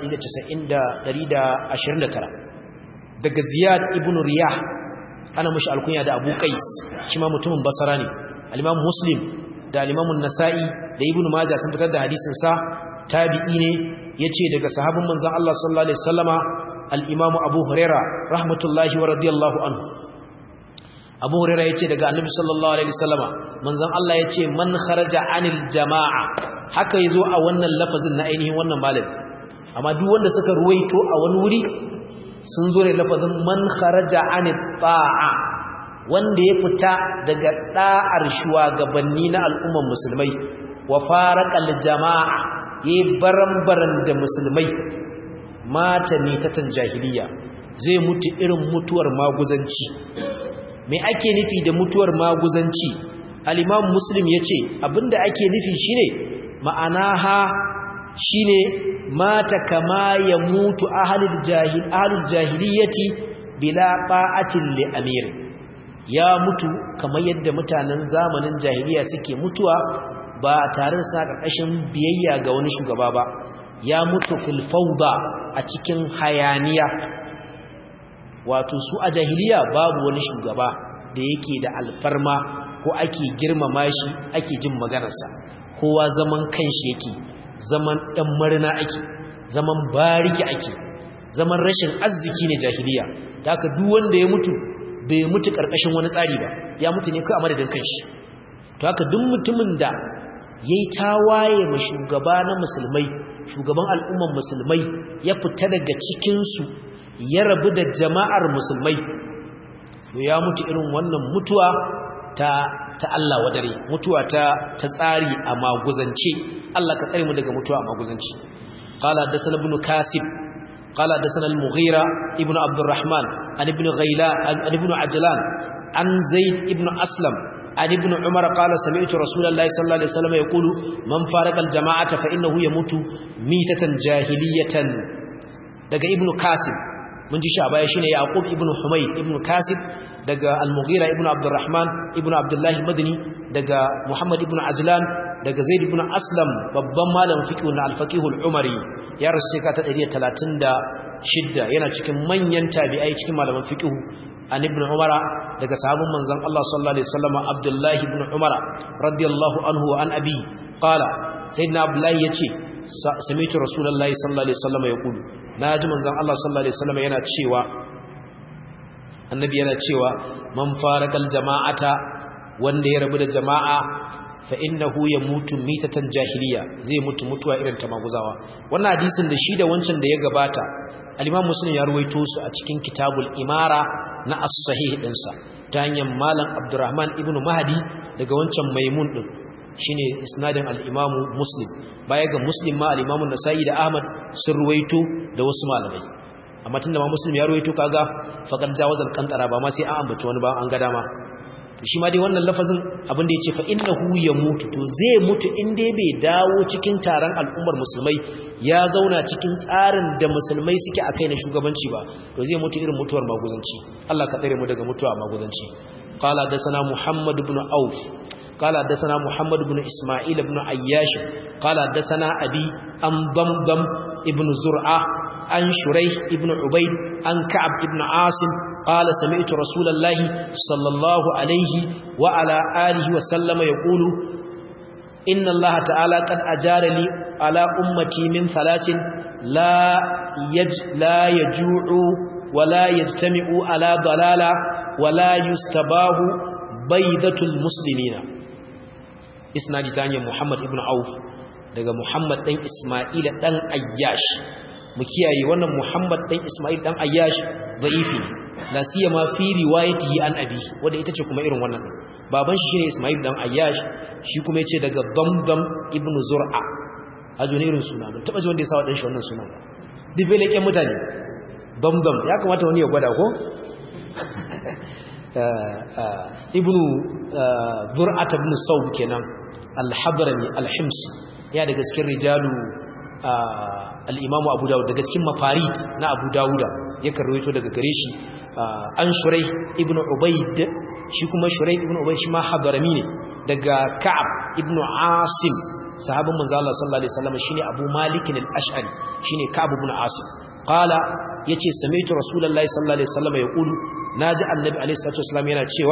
129 daga Ziyad ibn Riyah ana mushi alkunya da Abu Qais shi ma mutumin Basra ne al-Imam Muslim da al-Imam An-Nasa'i da Ibn Majah sun fitar da hadisin sa tabi'i ne yace daga sahabban manzon Allah sallallahu alaihi wasallama al-Imam Abu Huraira rahmatullahi wa radiyallahu anhu Abu Huraira yace daga Annabi sallallahu alaihi wasallama manzon Allah yace man kharaja anil jama'a haka yazo a wannan lafazin na ainihin wannan malami amma duk wanda suka ruwaito a wani wuri sun zo da lafazin man kharaja anit ta'a wanda ya fita daga da'ar shugabanni na al'umman musulmai wa faraqal jama'a yayi barambaran da musulmai mata mitatan jahiliya zai mutu irin mutuwar maguzanci me ake nufi da mutuwar maguzanci al-imam muslim yace abinda ake nufi shine ma'ana ha shine mata kama ya mutu ahlul jahil ahlul jahiliyati bila ba'atin li amir ya mutu kamar yadda mutanen zamanin jahiliya suke mutuwa ba tare da sa karkashin biyayya ga wani shugaba ba ya mutu fil fawda a cikin hayaniya wato su a jahiliya babu wani shugaba da yake da alfarma ko ake girmama shi ake jin maganarsa kowa zaman kanshi yake zaman ɗan marina ake zaman bariki ake zaman rashin arziki ne jahiliya da haka duk wanda ya mutu bai mutu ƙarƙashin wani tsari ba ya mutu ne kai a madadin kanshi to haka duk mutumin da yayi tawaye ma shugaba na musulmai shugaban al'umman musulmai ya fita daga cikin su ya rabu da jama'ar musulmai to ya mutu irin wannan mutuwa ta ta Allah wadare mutuwa ta ta tsari a maguzance Allah ka tsare mu daga mutuwa a maguzanci qala hadathana ibn kasib qala hadathana al-mughira ibn abdurrahman an ibn ghayla an ibn ajlan an zaid ibn aslam an ibn umar qala sami'tu rasulullahi sallallahu alaihi wasallam yaqulu man farqa al-jama'ata fa innahu yamutu mitatan jahiliyatan daga ibn kasib mun ji shi a baya shine yaqub ibn humayd ibn kasib daga al-mughira ibn abdurrahman ibn abdullah al-madini daga muhammad ibn ajlan daga zaid ibn aslam babban malamin fiqh na al-faqih al-umari ya rasu shekara ta 136 yana cikin manyan tabi'ai cikin malaman fiqh an ibn umara daga sahabban manzon Allah sallallahu alaihi wasallam abdullah ibn umara radiyallahu anhu wa an abi qala sayyidina abdullah yace sami'tu rasulullahi sallallahu alaihi wasallam yaqulu naji manzon Allah sallallahu alaihi wasallam yana cewa annabi yana cewa man farakal jama'ata wanda ya rabu da jama'a fa innahu yamutu mitatan jahiliya zai mutu mutuwa irin ta maguzawa wannan hadisin da shi da wancan da ya gabata al-Imam Muslim ya ruwaito su a cikin Kitabul Imara na as-Sahih dinsa ta hanyar Malam Abdurrahman ibn Mahdi daga wancan Maimun din shine isnadin al-Imam Muslim baya ga Muslim ma al-Imam Nasa'i da Ahmad sun ruwaito da wasu malamai amma tunda ma Muslim ya ruwaito kaga faqad jawazal qantara ba ma sai an ambaci wani ba an ga dama to shi ma dai wannan lafazin abin da yace fa innahu yamutu to zai mutu in dai bai dawo cikin taron al'ummar musulmai ya zauna cikin tsarin da musulmai suke akai na shugabanci ba to zai mutu irin mutuwar maguzanci Allah ka tsare mu daga mutuwa maguzanci qala dasana muhammad ibn auf qala dasana muhammad ibn isma'il ibn ayyash qala dasana abi am damdam ibn zur'a an shuraih ibn ubayd an ka'ab ibn asim qala sami'tu rasulallahi sallallahu alaihi wa ala alihi wa sallama yaqulu inna allaha ta'ala qad ajara li ala ummati min thalathin la yaj la yaju'u wa la yajtami'u ala dalala wa la yustabahu baydatul muslimina isnadi tanya muhammad ibn auf daga muhammad dan isma'ila dan ayyash mu kiyaye wannan Muhammad dan Ismail dan Ayyash da'ifi la siyama fi riwayatihi an abi wanda ita ce kuma irin wannan baban shi shine Ismail dan Ayyash shi kuma yace daga Damdam ibn Zur'a ajo ne irin suna mun taba ji wanda ya sa wa dan shi wannan suna dibe leken mutane Damdam ya kamata wani ya gwada ko ibn Zur'a ibn Sawb kenan al-Hadrami al-Himsi ya daga cikin rijalu al'imamu abu dawud daga cikin mafarid na abu dawuda ya karwaito daga gare shi an shurai ibn ubaid shi kuma shurai ibn ubaid shi ma hadarami ne daga ka'ab ibn asim sahabin manzo Allah sallallahu alaihi wasallam shine abu malik al-ash'ari shine ka'ab ibn asim qala yace sami'tu rasulullahi sallallahu alaihi wasallam yaqulu naji annabi alaihi salatu wasallam yana cewa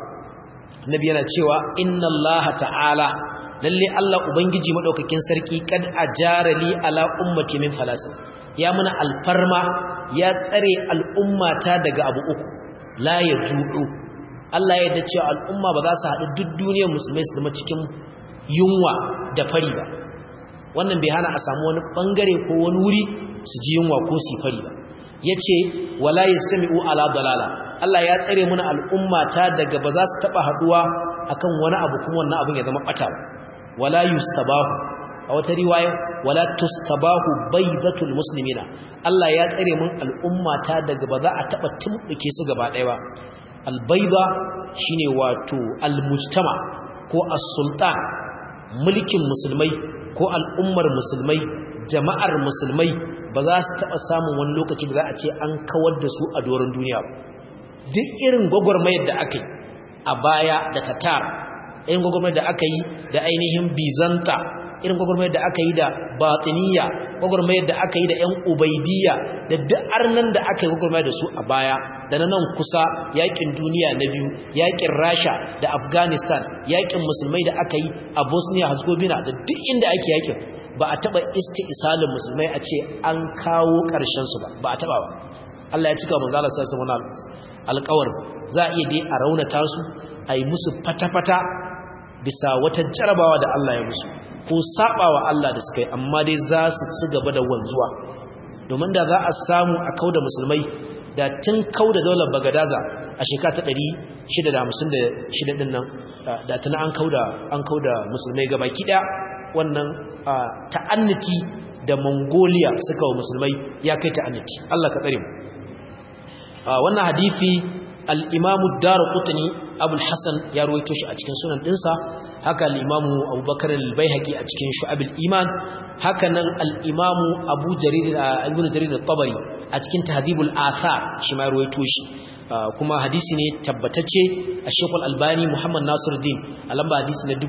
annabi yana cewa inna Allah ta'ala lalle Allah ubangiji madaukakin sarki kad ajara li ala ummati min falas ya muna alfarma ya tsare al'ummata daga abu uku la yajudu Allah ya yarda cewa al'umma ba za su haɗu duk duniyar musulmai su zama cikin yunwa da fari ba wannan bai hana a samu wani bangare ko wani wuri su ji yunwa ko su fari ba yace wala yasmi'u ala dalala Allah ya tsare muna al'ummata daga ba za su taba haduwa akan wani abu kuma wannan abin ya zama bata wala yustabahu a wata riwaya wala tustabahu baydatul muslimina Allah ya tsare mun al'ummata daga ba za a taba tumbuke su gaba ɗaya ba albayda shine wato almujtama ko as-sultan mulkin musulmai ko al'ummar musulmai jama'ar musulmai ba za su taba samun wani lokaci da za a ce an kawar da su a doron duniya ba duk irin gwagwarmayar da aka yi a baya da tatar irin gwagwarmayar da aka yi da ainihin bizanta irin gwagwarmayar da aka yi da batiniya gwagwarmayar da aka yi da yan ubaidiyya da duk arnan da aka yi gwagwarmayar da su a baya da na nan kusa yakin duniya na biyu yakin rasha da afghanistan yakin musulmai da aka yi a bosnia herzegovina da duk inda ake yakin ba a taba isti'salin musulmai a ce an kawo ƙarshen su ba ba a taba ba Allah ya cika manzo Allah sallallahu alaihi wasallam alƙawar za a iya dai a raunata su a yi musu fata-fata bisa wata jarabawa da Allah ya musu ko sabawa Allah da suka yi amma dai za su ci gaba da wanzuwa domin da za a samu a kauda musulmai da tun kauda daular bagadaza a shekara ta 656 din nan da tuna an kauda an kauda musulmai gaba kida wannan ta'annati da Mongolia suka wa musulmai ya kai ta'annati Allah ka tsare mu wannan hadisi al-Imam ad-Darqutni Abu al-Hasan ya ruwaito shi a cikin sunan dinsa haka al-Imam Abu Bakar al-Baihaqi a cikin Shu'ab al-Iman haka nan al-Imam Abu Jarir Ibn Jarir al-Tabari a cikin Tahdhibul Athar shi ma ruwaito shi kuma hadisi ne tabbatacce a Sheikh al-Albani Muhammad Nasiruddin a lamba hadisi na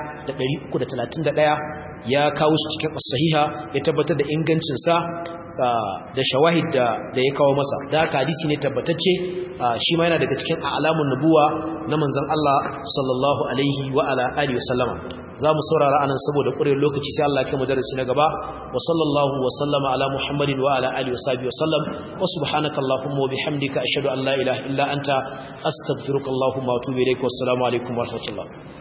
1331 ya kawo shi cikin as-sahiha ya tabbatar da ingancin sa da shawahid da da ya kawo masa da haka hadisi ne tabbatacce shi ma yana daga cikin alamun nubuwa na manzon Allah sallallahu alaihi wa ala alihi wa sallama zamu saurara anan saboda ƙurewar lokaci sai Allah ya kai mu darasi na gaba wa sallallahu wa sallama ala muhammadin wa ala alihi wa sahbihi wa sallam wa subhanaka allahumma wa bihamdika ashhadu an la ilaha illa anta astaghfiruka allahumma wa atubu ilaik wa assalamu alaikum wa rahmatullah